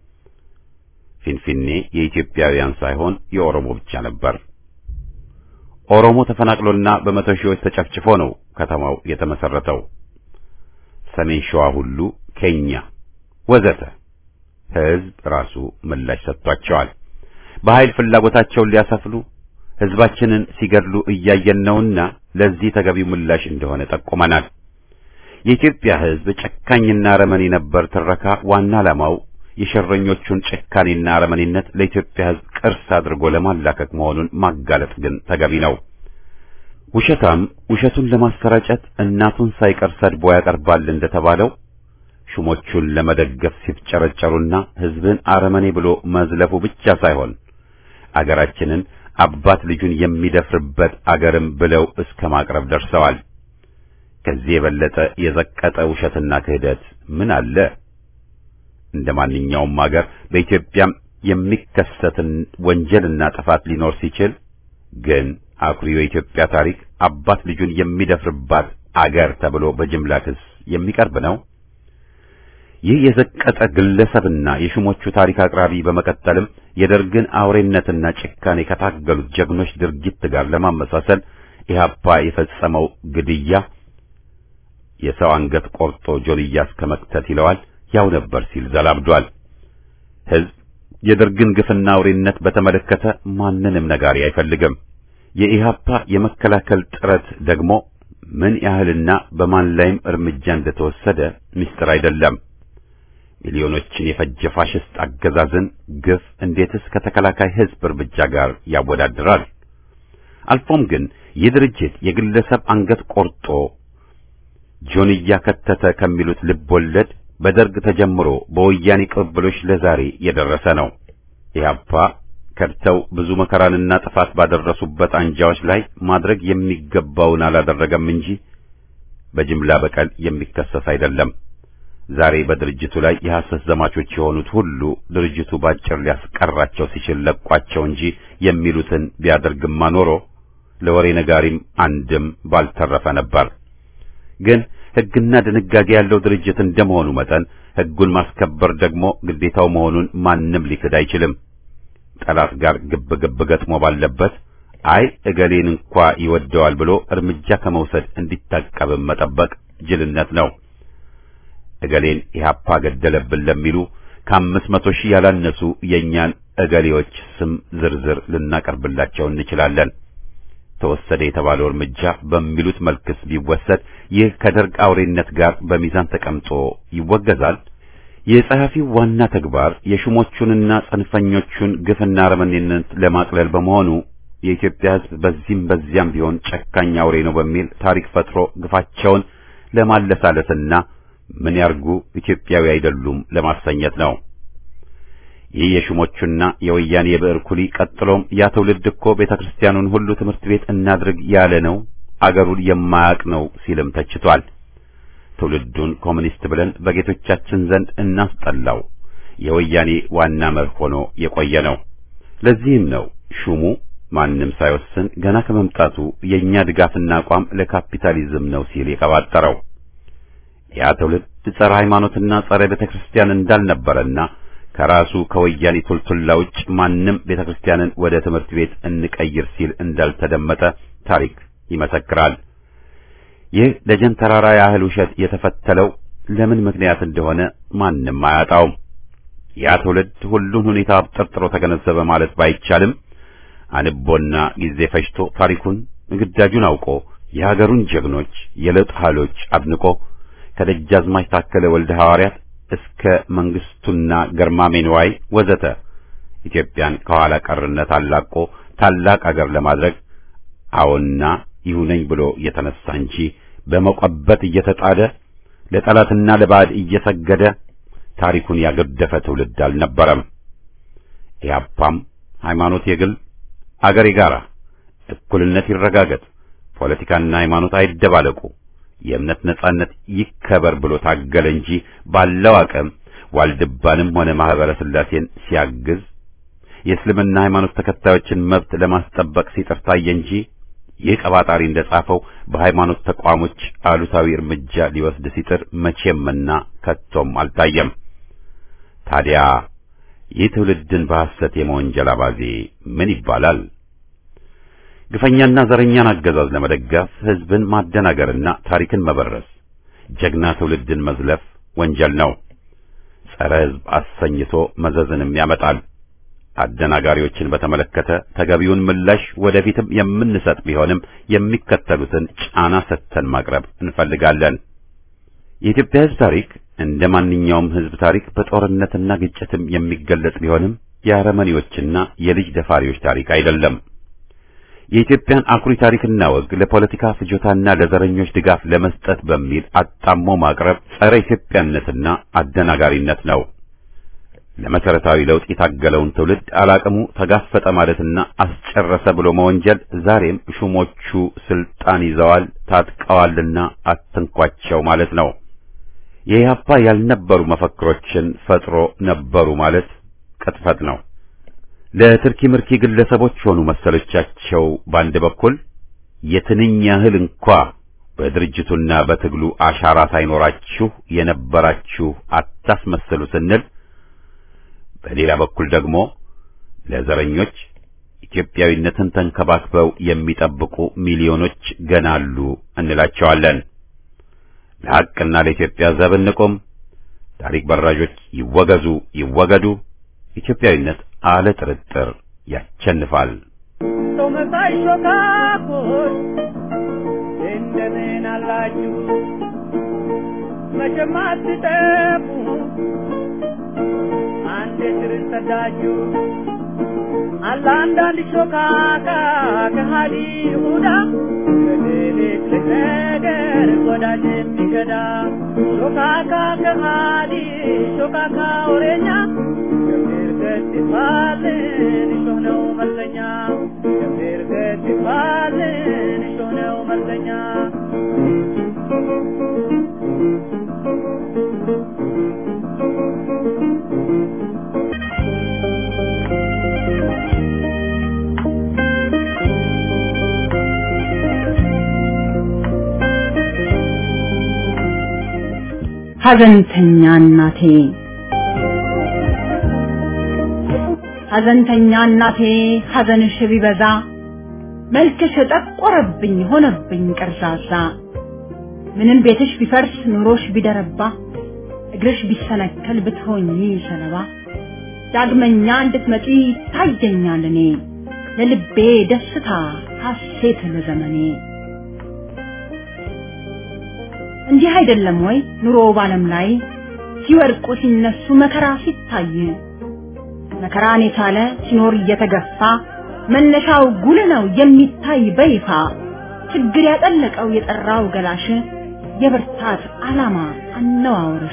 [SPEAKER 1] ፊንፊኔ የኢትዮጵያውያን ሳይሆን የኦሮሞ ብቻ ነበር። ኦሮሞ ተፈናቅሎና በመቶ ሺዎች ተጨፍጭፎ ነው ከተማው የተመሰረተው። ሰሜን ሸዋ ሁሉ ኬኛ ወዘተ ሕዝብ ራሱ ምላሽ ሰጥቷቸዋል። በኃይል ፍላጎታቸውን ሊያሰፍሉ ሕዝባችንን ሲገድሉ እያየን ነውና ለዚህ ተገቢው ምላሽ እንደሆነ ጠቁመናል። የኢትዮጵያ ሕዝብ ጨካኝና አረመኔ ነበር ትረካ ዋና ዓላማው የሸረኞቹን ጭካኔና አረመኔነት ለኢትዮጵያ ሕዝብ ቅርስ አድርጎ ለማላከክ መሆኑን ማጋለጥ ግን ተገቢ ነው። ውሸታም ውሸቱን ለማሰራጨት እናቱን ሳይቀር ሰድቦ ያቀርባል እንደተባለው ሹሞቹን ለመደገፍ ሲፍጨረጨሩና ሕዝብን አረመኔ ብሎ መዝለፉ ብቻ ሳይሆን አገራችንን አባት ልጁን የሚደፍርበት አገርም ብለው እስከ ማቅረብ ደርሰዋል። ከዚህ የበለጠ የዘቀጠ ውሸትና ክህደት ምን አለ? እንደ ማንኛውም አገር በኢትዮጵያም የሚከሰትን ወንጀልና ጥፋት ሊኖር ሲችል ግን አኩሪው የኢትዮጵያ ታሪክ አባት ልጁን የሚደፍርባት አገር ተብሎ በጅምላ ክስ የሚቀርብ ነው። ይህ የዘቀጠ ግለሰብና የሹሞቹ ታሪክ አቅራቢ በመቀጠልም የደርግን አውሬነትና ጭካኔ ከታገሉት ጀግኖች ድርጊት ጋር ለማመሳሰል ኢህአፓ የፈጸመው ግድያ የሰው አንገት ቆርጦ ጆልያ እስከ መክተት ይለዋል ያው ነበር ሲል ዘላብዷል። ሕዝብ የደርግን ግፍና አውሬነት በተመለከተ ማንንም ነጋሪ አይፈልግም። የኢህአፓ የመከላከል ጥረት ደግሞ ምን ያህልና በማን ላይም እርምጃ እንደተወሰደ ምስጢር አይደለም። ሚሊዮኖችን የፈጀ ፋሽስት አገዛዝን ግፍ እንዴትስ ከተከላካይ ሕዝብ እርምጃ ጋር ያወዳድራል? አልፎም ግን ይህ ድርጅት የግለሰብ አንገት ቆርጦ ጆንያ ከተተ ከሚሉት ልብ ወለድ በደርግ ተጀምሮ በወያኔ ቅብብሎች ለዛሬ የደረሰ ነው። ኢህአፓ ከድተው ብዙ መከራንና ጥፋት ባደረሱበት አንጃዎች ላይ ማድረግ የሚገባውን አላደረገም እንጂ በጅምላ በቀል የሚከሰስ አይደለም። ዛሬ በድርጅቱ ላይ የሐሰት ዘማቾች የሆኑት ሁሉ ድርጅቱ ባጭር ሊያስቀራቸው ሲችል ለቋቸው እንጂ የሚሉትን ቢያደርግማ ኖሮ ለወሬ ነጋሪም አንድም ባልተረፈ ነበር። ግን ሕግና ድንጋጌ ያለው ድርጅት እንደመሆኑ መጠን ሕጉን ማስከበር ደግሞ ግዴታው መሆኑን ማንም ሊክድ አይችልም። ጠላት ጋር ግብ ግብ ገጥሞ ባለበት አይ እገሌን እንኳ ይወደዋል ብሎ እርምጃ ከመውሰድ እንዲታቀብም መጠበቅ ጅልነት ነው። እገሌን ኢህአፓ ገደለብን ለሚሉ ከአምስት መቶ ሺህ ያላነሱ የእኛን እገሌዎች ስም ዝርዝር ልናቀርብላቸው እንችላለን። ተወሰደ የተባለው እርምጃ በሚሉት መልክስ ቢወሰድ ይህ ከደርግ አውሬነት ጋር በሚዛን ተቀምጦ ይወገዛል። የጸሐፊው ዋና ተግባር የሹሞቹንና ጽንፈኞቹን ግፍና አረመኔነት ለማቅለል በመሆኑ የኢትዮጵያ ሕዝብ በዚህም በዚያም ቢሆን ጨካኝ አውሬ ነው በሚል ታሪክ ፈጥሮ ግፋቸውን ለማለሳለስና ምን ያርጉ ኢትዮጵያዊ አይደሉም ለማሰኘት ነው። ይህ የሹሞቹና የወያኔ የብዕር ኩሊ ቀጥሎም ያ ትውልድ እኮ ቤተ ክርስቲያኑን ሁሉ ትምህርት ቤት እናድርግ ያለ ነው፣ አገሩን የማያውቅ ነው ሲልም ተችቷል። ትውልዱን ኮሚኒስት ብለን በጌቶቻችን ዘንድ እናስጠላው የወያኔ ዋና መርህ ሆኖ የቆየ ነው። ለዚህም ነው ሹሙ ማንም ሳይወስን ገና ከመምጣቱ የእኛ ድጋፍና አቋም ለካፒታሊዝም ነው ሲል የቀባጠረው። ያ ትውልድ ጸረ ሃይማኖትና ጸረ ቤተ ክርስቲያን እንዳልነበረና ከራሱ ከወያኔ ቱልቱላ ውጭ ማንም ቤተ ክርስቲያንን ወደ ትምህርት ቤት እንቀይር ሲል እንዳልተደመጠ ታሪክ ይመሰክራል። ይህ ደጀን ተራራ ያህል ውሸት የተፈተለው ለምን ምክንያት እንደሆነ ማንም አያጣውም። ያ ትውልድ ሁሉን ሁኔታ አብጠርጥሮ ተገነዘበ ማለት ባይቻልም አንቦና ጊዜ ፈጅቶ ታሪኩን ግዳጁን አውቆ የሀገሩን ጀግኖች የለውጥ ኃይሎች አድንቆ ከደጃዝማች ታከለ ወልደ ሐዋርያት እስከ መንግስቱና ገርማሜ ንዋይ ወዘተ ኢትዮጵያን ከኋላ ቀርነት አላቆ ታላቅ አገር ለማድረግ አዎና ይሁነኝ ብሎ እየተነሳ እንጂ በመቆበት እየተጣደ ለጠላትና ለባዕድ እየሰገደ ታሪኩን ያገደፈ ትውልድ አልነበረም። ኢህአፓም ሃይማኖት የግል አገር የጋራ፣ እኩልነት ይረጋገጥ፣ ፖለቲካና ሃይማኖት አይደባለቁ፣ የእምነት ነጻነት ይከበር ብሎ ታገለ እንጂ ባለው አቅም ዋልድባንም ሆነ ማህበረ ስላሴን ሲያግዝ የእስልምና ሃይማኖት ተከታዮችን መብት ለማስጠበቅ ሲጥር ታየ እንጂ ይህ ቀባጣሪ እንደጻፈው በሃይማኖት ተቋሞች አሉታዊ እርምጃ ሊወስድ ሲጥር መቼምና ከቶም አልታየም። ታዲያ ይህ ትውልድን በሐሰት የመወንጀል አባዜ ምን ይባላል? ግፈኛና ዘረኛን አገዛዝ ለመደገፍ ህዝብን ማደናገርና ታሪክን መበረስ፣ ጀግና ትውልድን መዝለፍ ወንጀል ነው። ጸረ ህዝብ አሰኝቶ መዘዝንም ያመጣል። አደናጋሪዎችን በተመለከተ ተገቢውን ምላሽ ወደፊትም የምንሰጥ ቢሆንም የሚከተሉትን ጫና ሰጥተን ማቅረብ እንፈልጋለን። የኢትዮጵያ ህዝብ ታሪክ እንደ ማንኛውም ህዝብ ታሪክ በጦርነትና ግጭትም የሚገለጽ ቢሆንም የአረመኔዎችና የልጅ ደፋሪዎች ታሪክ አይደለም። የኢትዮጵያን አኩሪ ታሪክና ወግ ለፖለቲካ ፍጆታና ለዘረኞች ድጋፍ ለመስጠት በሚል አጣሞ ማቅረብ ጸረ ኢትዮጵያነትና አደናጋሪነት ነው። ለመሰረታዊ ለውጥ የታገለውን ትውልድ አላቅሙ ተጋፈጠ ማለትና አስጨረሰ ብሎ መወንጀል ዛሬም ሹሞቹ ስልጣን ይዘዋል ታጥቀዋልና አትንኳቸው ማለት ነው። የኢህአፓ ያልነበሩ መፈክሮችን ፈጥሮ ነበሩ ማለት ቅጥፈት ነው። ለትርኪ ምርኪ ግለሰቦች ሆኑ መሰሎቻቸው በአንድ በኩል የትንኝ ያህል እንኳ በድርጅቱና በትግሉ አሻራ ሳይኖራችሁ የነበራችሁ አታስመስሉ ስንል በሌላ በኩል ደግሞ ለዘረኞች ኢትዮጵያዊነትን ተንከባክበው የሚጠብቁ ሚሊዮኖች ገና አሉ እንላቸዋለን። ለሐቅና ለኢትዮጵያ ዘብ እንቁም። ታሪክ በራዦች ይወገዙ ይወገዱ። ኢትዮጵያዊነት አለ ጥርጥር ያቸንፋል።
[SPEAKER 3] ሰው መሳይ ሾካኮች እንደምን አላችሁ? መቼም አትጠፉ አንድ ስር ሰዳችሁ አለ አንዳንድ ሾካካ ከሃዲ ይሁዳ በሌሊት ነገር ወዳጅ የሚገዳ ሾካካ ከሃዲ ሾካካ ወሬኛ ገምር ገት ይባልን እሾህ ነው መለኛ ገምር ገት ይባልን እሾህ ነው መለኛ
[SPEAKER 4] ሐዘንተኛ እናቴ ሐዘንተኛ እናቴ ሐዘንሽ ቢበዛ መልክሽ ጠቆረብኝ ሆነብኝ ቀርዛዛ ምንም ቤትሽ ቢፈርስ ኑሮሽ ቢደረባ እግርሽ ቢሰነከል ብትሆኚ ሰለባ ዳግመኛ እንድትመጪ ታየኛል እኔ ለልቤ ደስታ ሐሴት ለዘመኔ እንዲህ አይደለም ወይ ኑሮ ባለም ላይ ሲወድቁ ሲነሱ መከራ ሲታይ መከራን የቻለ ሲኖር እየተገፋ መነሻው ጉል ነው የሚታይ በይፋ ችግር ያጠለቀው የጠራው ገላሽ የብርታት ዓላማ አነዋወርሽ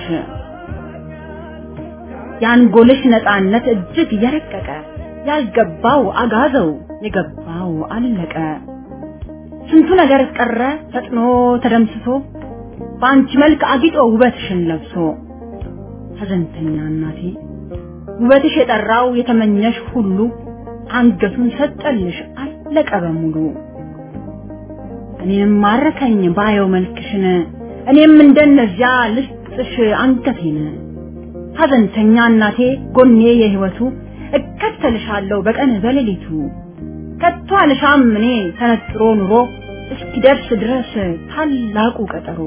[SPEAKER 4] የአንጎልሽ ነፃነት እጅግ የረቀቀ ያልገባው አጋዘው የገባው አለቀ ስንቱ ነገር ቀረ ፈጥኖ ተደምስሶ በአንቺ መልክ አጊጦ ውበትሽን ለብሶ ሐዘንተኛ እናቴ ውበትሽ የጠራው የተመኘሽ ሁሉ አንገቱን ሰጠልሽ አለቀ በሙሉ እኔም ማረከኝ ባየው መልክሽን እኔም እንደነዚያ ልስጥሽ አንገቴን ሐዘንተኛ እናቴ ጎኔ የህይወቱ እከተልሻለሁ በቀን በሌሊቱ ከቶ አልሻም እኔ ተነጥሮ ኑሮ እስኪደርስ ድረስ ታላቁ ቀጠሮ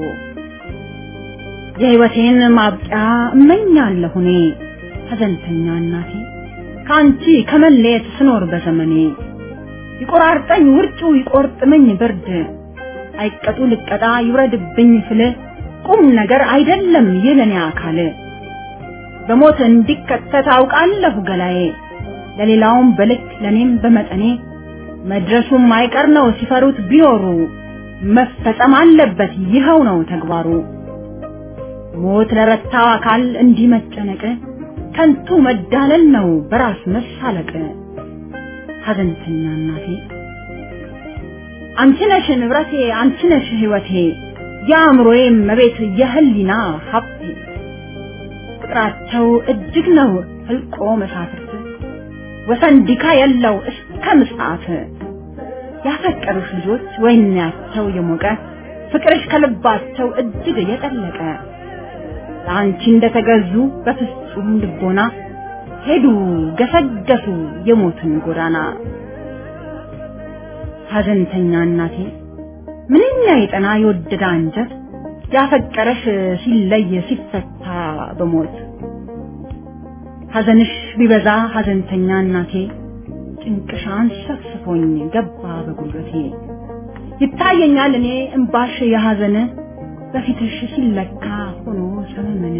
[SPEAKER 4] የህይወቴን ማብቂያ እመኛለሁ እኔ ሐዘንተኛ እናቴ ከአንቺ ከመለየት ስኖር በዘመኔ ይቆራርጠኝ ውርጩ ይቆርጥመኝ ብርድ አይቀጡ ልቀጣ ይውረድብኝ ፍል ቁም ነገር አይደለም የለኔ አካል በሞት እንዲከተት አውቃለሁ ገላዬ ለሌላውም በልክ ለኔም በመጠኔ መድረሱም አይቀር ነው ሲፈሩት ቢኖሩ መፈጸም አለበት ይኸው ነው ተግባሩ ሞት ለረታው አካል እንዲህ መጨነቅ ከንቱ መዳለል ነው በራስ መሳለቅ ሐዘንተኛ እናቴ አንቺ ነሽ ንብረቴ አንቺ ነሽ ህይወቴ የአእምሮዬ መቤት የህሊና ሀብቴ ቁጥራቸው እጅግ ነው ህልቆ መሳፍርት ወሰን ዲካ የለው እስከ ምጽአት ያፈቀሩሽ ልጆች ወይናቸው የሞቀ ፍቅርሽ ከልባቸው እጅግ የጠለቀ ለአንቺ እንደተገዙ በፍጹም ልቦና ሄዱ ገሰገሱ የሞትን ጎዳና ሐዘንተኛ እናቴ ምንኛ የጠና የወደደ አንጀት ያፈቀረሽ ሲለይ ሲፈታ በሞት ሐዘንሽ ቢበዛ ሐዘንተኛ እናቴ ጭንቅሻን ሰፍስፎኝ ገባ በጉልበቴ ይታየኛል እኔ እምባሽ የሐዘን በፊትሽ ሲለካ ሆኖ ሰመመነ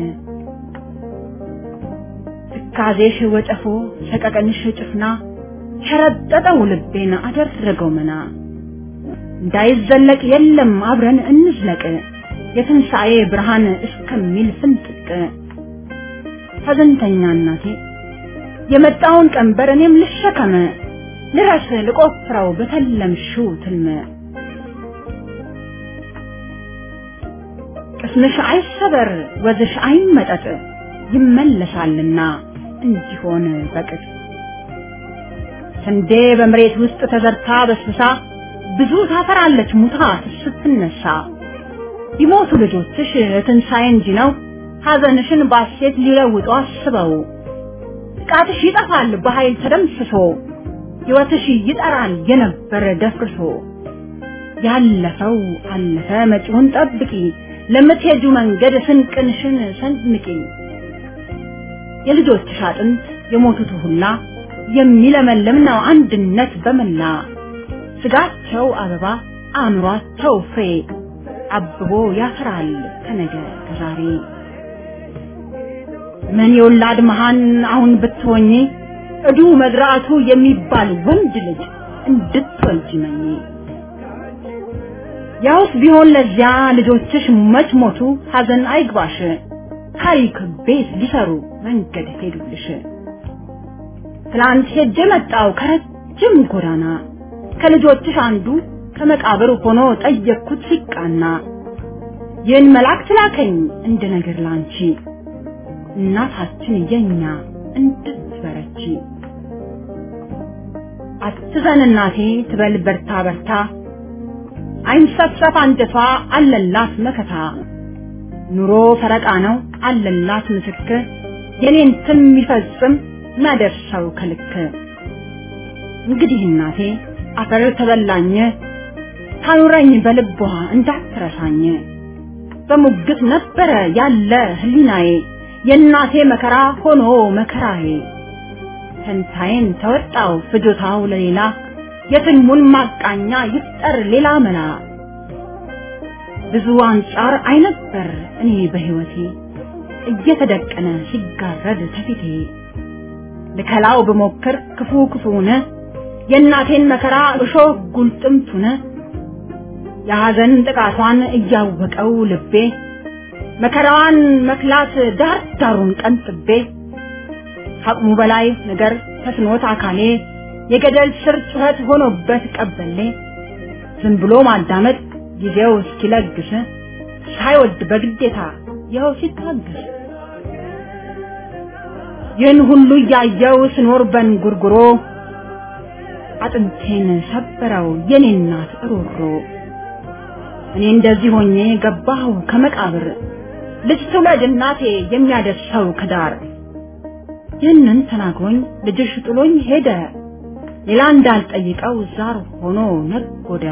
[SPEAKER 4] ትካዜሽ ወጨፎ ሰቀቀንሽ ጭፍና ሸረጠጠው ልቤን አደረገው መና እንዳይዘለቅ የለም አብረን እንዝለቅ የትንሣኤ ብርሃን እስከሚል ፍንጥቅ ሐዘንተኛ እናቴ የመጣውን ቀንበር እኔም ልሸከመ ልረስ ልቆፍረው በተለምሽው ትልመ ቅስምሽ አይሰበር ወዝሽ አይመጠጥ ይመለሳልና እንዲሆን በቅጥ ስንዴ በመሬት ውስጥ ተዘርታ በስብሳ ብዙ ታፈራለች ሙታ ስትነሳ ቢሞቱ ልጆችሽ ትንሣኤ እንጂ ነው ሐዘንሽን ባሴት ሊለውጡ አስበው ጥቃትሽ ይጠፋል በኃይል ተደምስሶ ሕይወትሽ ይጠራል የነበረ ደፍርሶ ያለፈው አለፈ መጪውን ጠብቂ ለምትሄጁ መንገድ ስንቅንሽን ሰንምቂ የልጆችሽ አጥንት የሞቱት ሁላ የሚለመልም ነው አንድነት በመላ ስጋቸው አበባ አእምሯቸው ፍሬ አብቦ ያፈራል ከነገ ከዛሬ ምን የወላድ መሃን አሁን ብትሆኚ እዱ መድራቱ የሚባል ወንድ ልጅ እንድትወልጂ መኝ ያውስ ቢሆን ለዚያ ልጆችሽ መች ሞቱ ሐዘን አይግባሽ ታሪክ ቤት ሊሰሩ መንገድ ሄዱልሽ ትላንት ሄጄ መጣው ከረጅም ጎዳና ከልጆችሽ አንዱ ከመቃብር ሆኖ ጠየቅኩት ሲቃና ይህን መልአክ ትላከኝ እንደ ነገር ላንቺ እናታችን የኛ እንድትበረቺ አትዘን እናቴ ትበል በርታ በርታ አይንሰፍሰፍ አንጀቷ አለላት መከታ ኑሮ ፈረቃ ነው አለላት ምስክር የኔን ትም ይፈጽም ማደርሰው ከልክ እንግዲህ እናቴ አፈር ተበላኝ ታኑረኝ በልቧ እንዳትረሳኝ በሙግት ነበረ ያለ ህሊናዬ የእናቴ መከራ ሆኖ መከራዬ ፈንታዬን ተወጣው ፍጆታው ለሌላ የትልሙን ማቃኛ ይፍጠር ሌላ መላ ብዙ አንጻር አይነበር እኔ በህይወቴ እየተደቀነ ሲጋረድ ተፊቴ ልከላው ብሞክር ክፉ ክፉነ የእናቴን መከራ እሾህ ጉልጥምቱነ የሐዘን ጥቃቷን እያወቀው ልቤ መከራዋን መክላት ዳር ዳሩን ቀንጥቤ ከአቅሙ በላይ ነገር ተስኖት አካሌ የገደል ስር ጩኸት ሆኖበት ቀበሌ ዝም ብሎ ማዳመጥ ጊዜው እስኪለግስ ሳይወድ በግዴታ ይኸው ሲታገስ ይህን ሁሉ እያየው ስኖር በንጉርጉሮ አጥንቴን ሰበረው የኔ እናት እሮሮ እኔ እንደዚህ ሆኜ ገባሁ ከመቃብር ልጅ ትውለድ እናቴ የሚያደርሰው ከዳር ይህንን ተናግሮኝ ልጅሽ ጥሎኝ ሄደ ሌላ እንዳልጠይቀው ዛር ሆኖ ነጎደ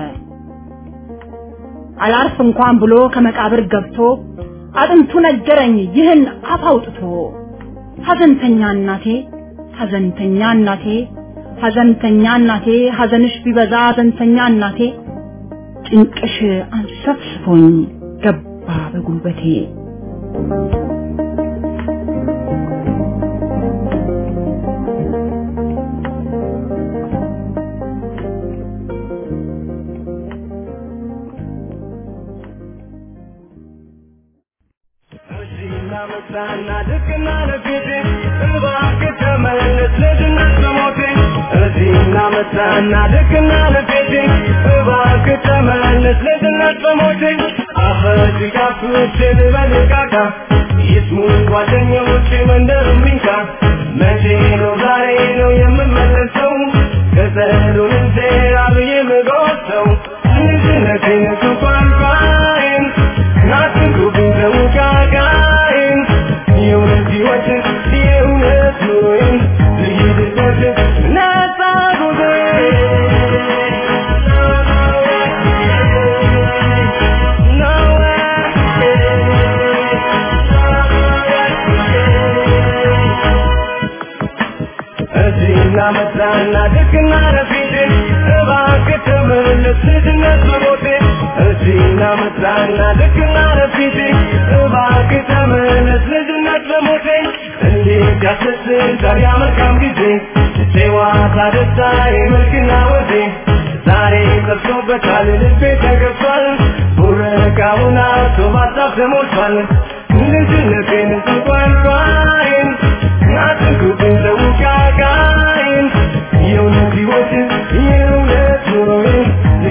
[SPEAKER 4] አላርፍ እንኳን ብሎ ከመቃብር ገብቶ አጥንቱ ነገረኝ ይህን አፍ አውጥቶ ሐዘንተኛ እናቴ ሐዘንተኛ እናቴ ሐዘንተኛ እናቴ ሐዘንሽ ቢበዛ ሐዘንተኛ እናቴ ጭንቅሽ አንሰፍስፎኝ ገባ በጉልበቴ
[SPEAKER 5] መጣና ልክና ለፊቴ እባክህ ተመለስ ልጅነት በሞቴ እዚህና መጣና ልክና ለፊቴ እባክህ ተመለስ ልጅነት በሞቴ አፈጅጋፍቼ ልበልቃቃ ይስሙን ጓደኞቼ መንደር ሚንካ መቼ ነው ዛሬ ነው የምመለሰው ከጸሎን እንጀራ ብዬ ምጎሰው ልጅነቴን ሱቋንቋይን ናትንኩብኝ ተውቃቃይን የእውነት ሕይወትን የእውነት ኑሮዬን ልሂድበት ነፃ እዚህና መጣና ልክና ለፊቴ እባክህ ተመለስ ልጅነት በሞቴ እዚህና መጣና ልክና ለፊቴ እባክህ ተመለስ ልጅነት በሞቴ እንዴት ያስደስታል ያ መልካም ጊዜ ጨዋታ ደስታ የመልክና ወዜ ዛሬ ጠፍቶበታል ልቤ ተገፏል ቡረቃውን አቶ ባሳብ ተሞልቷል ልጅነቴን እንኳን ባይን ናትንኩብኝ ዘውቃቃይን የእውነት ሕይወትን የእውነት ኑሮዬን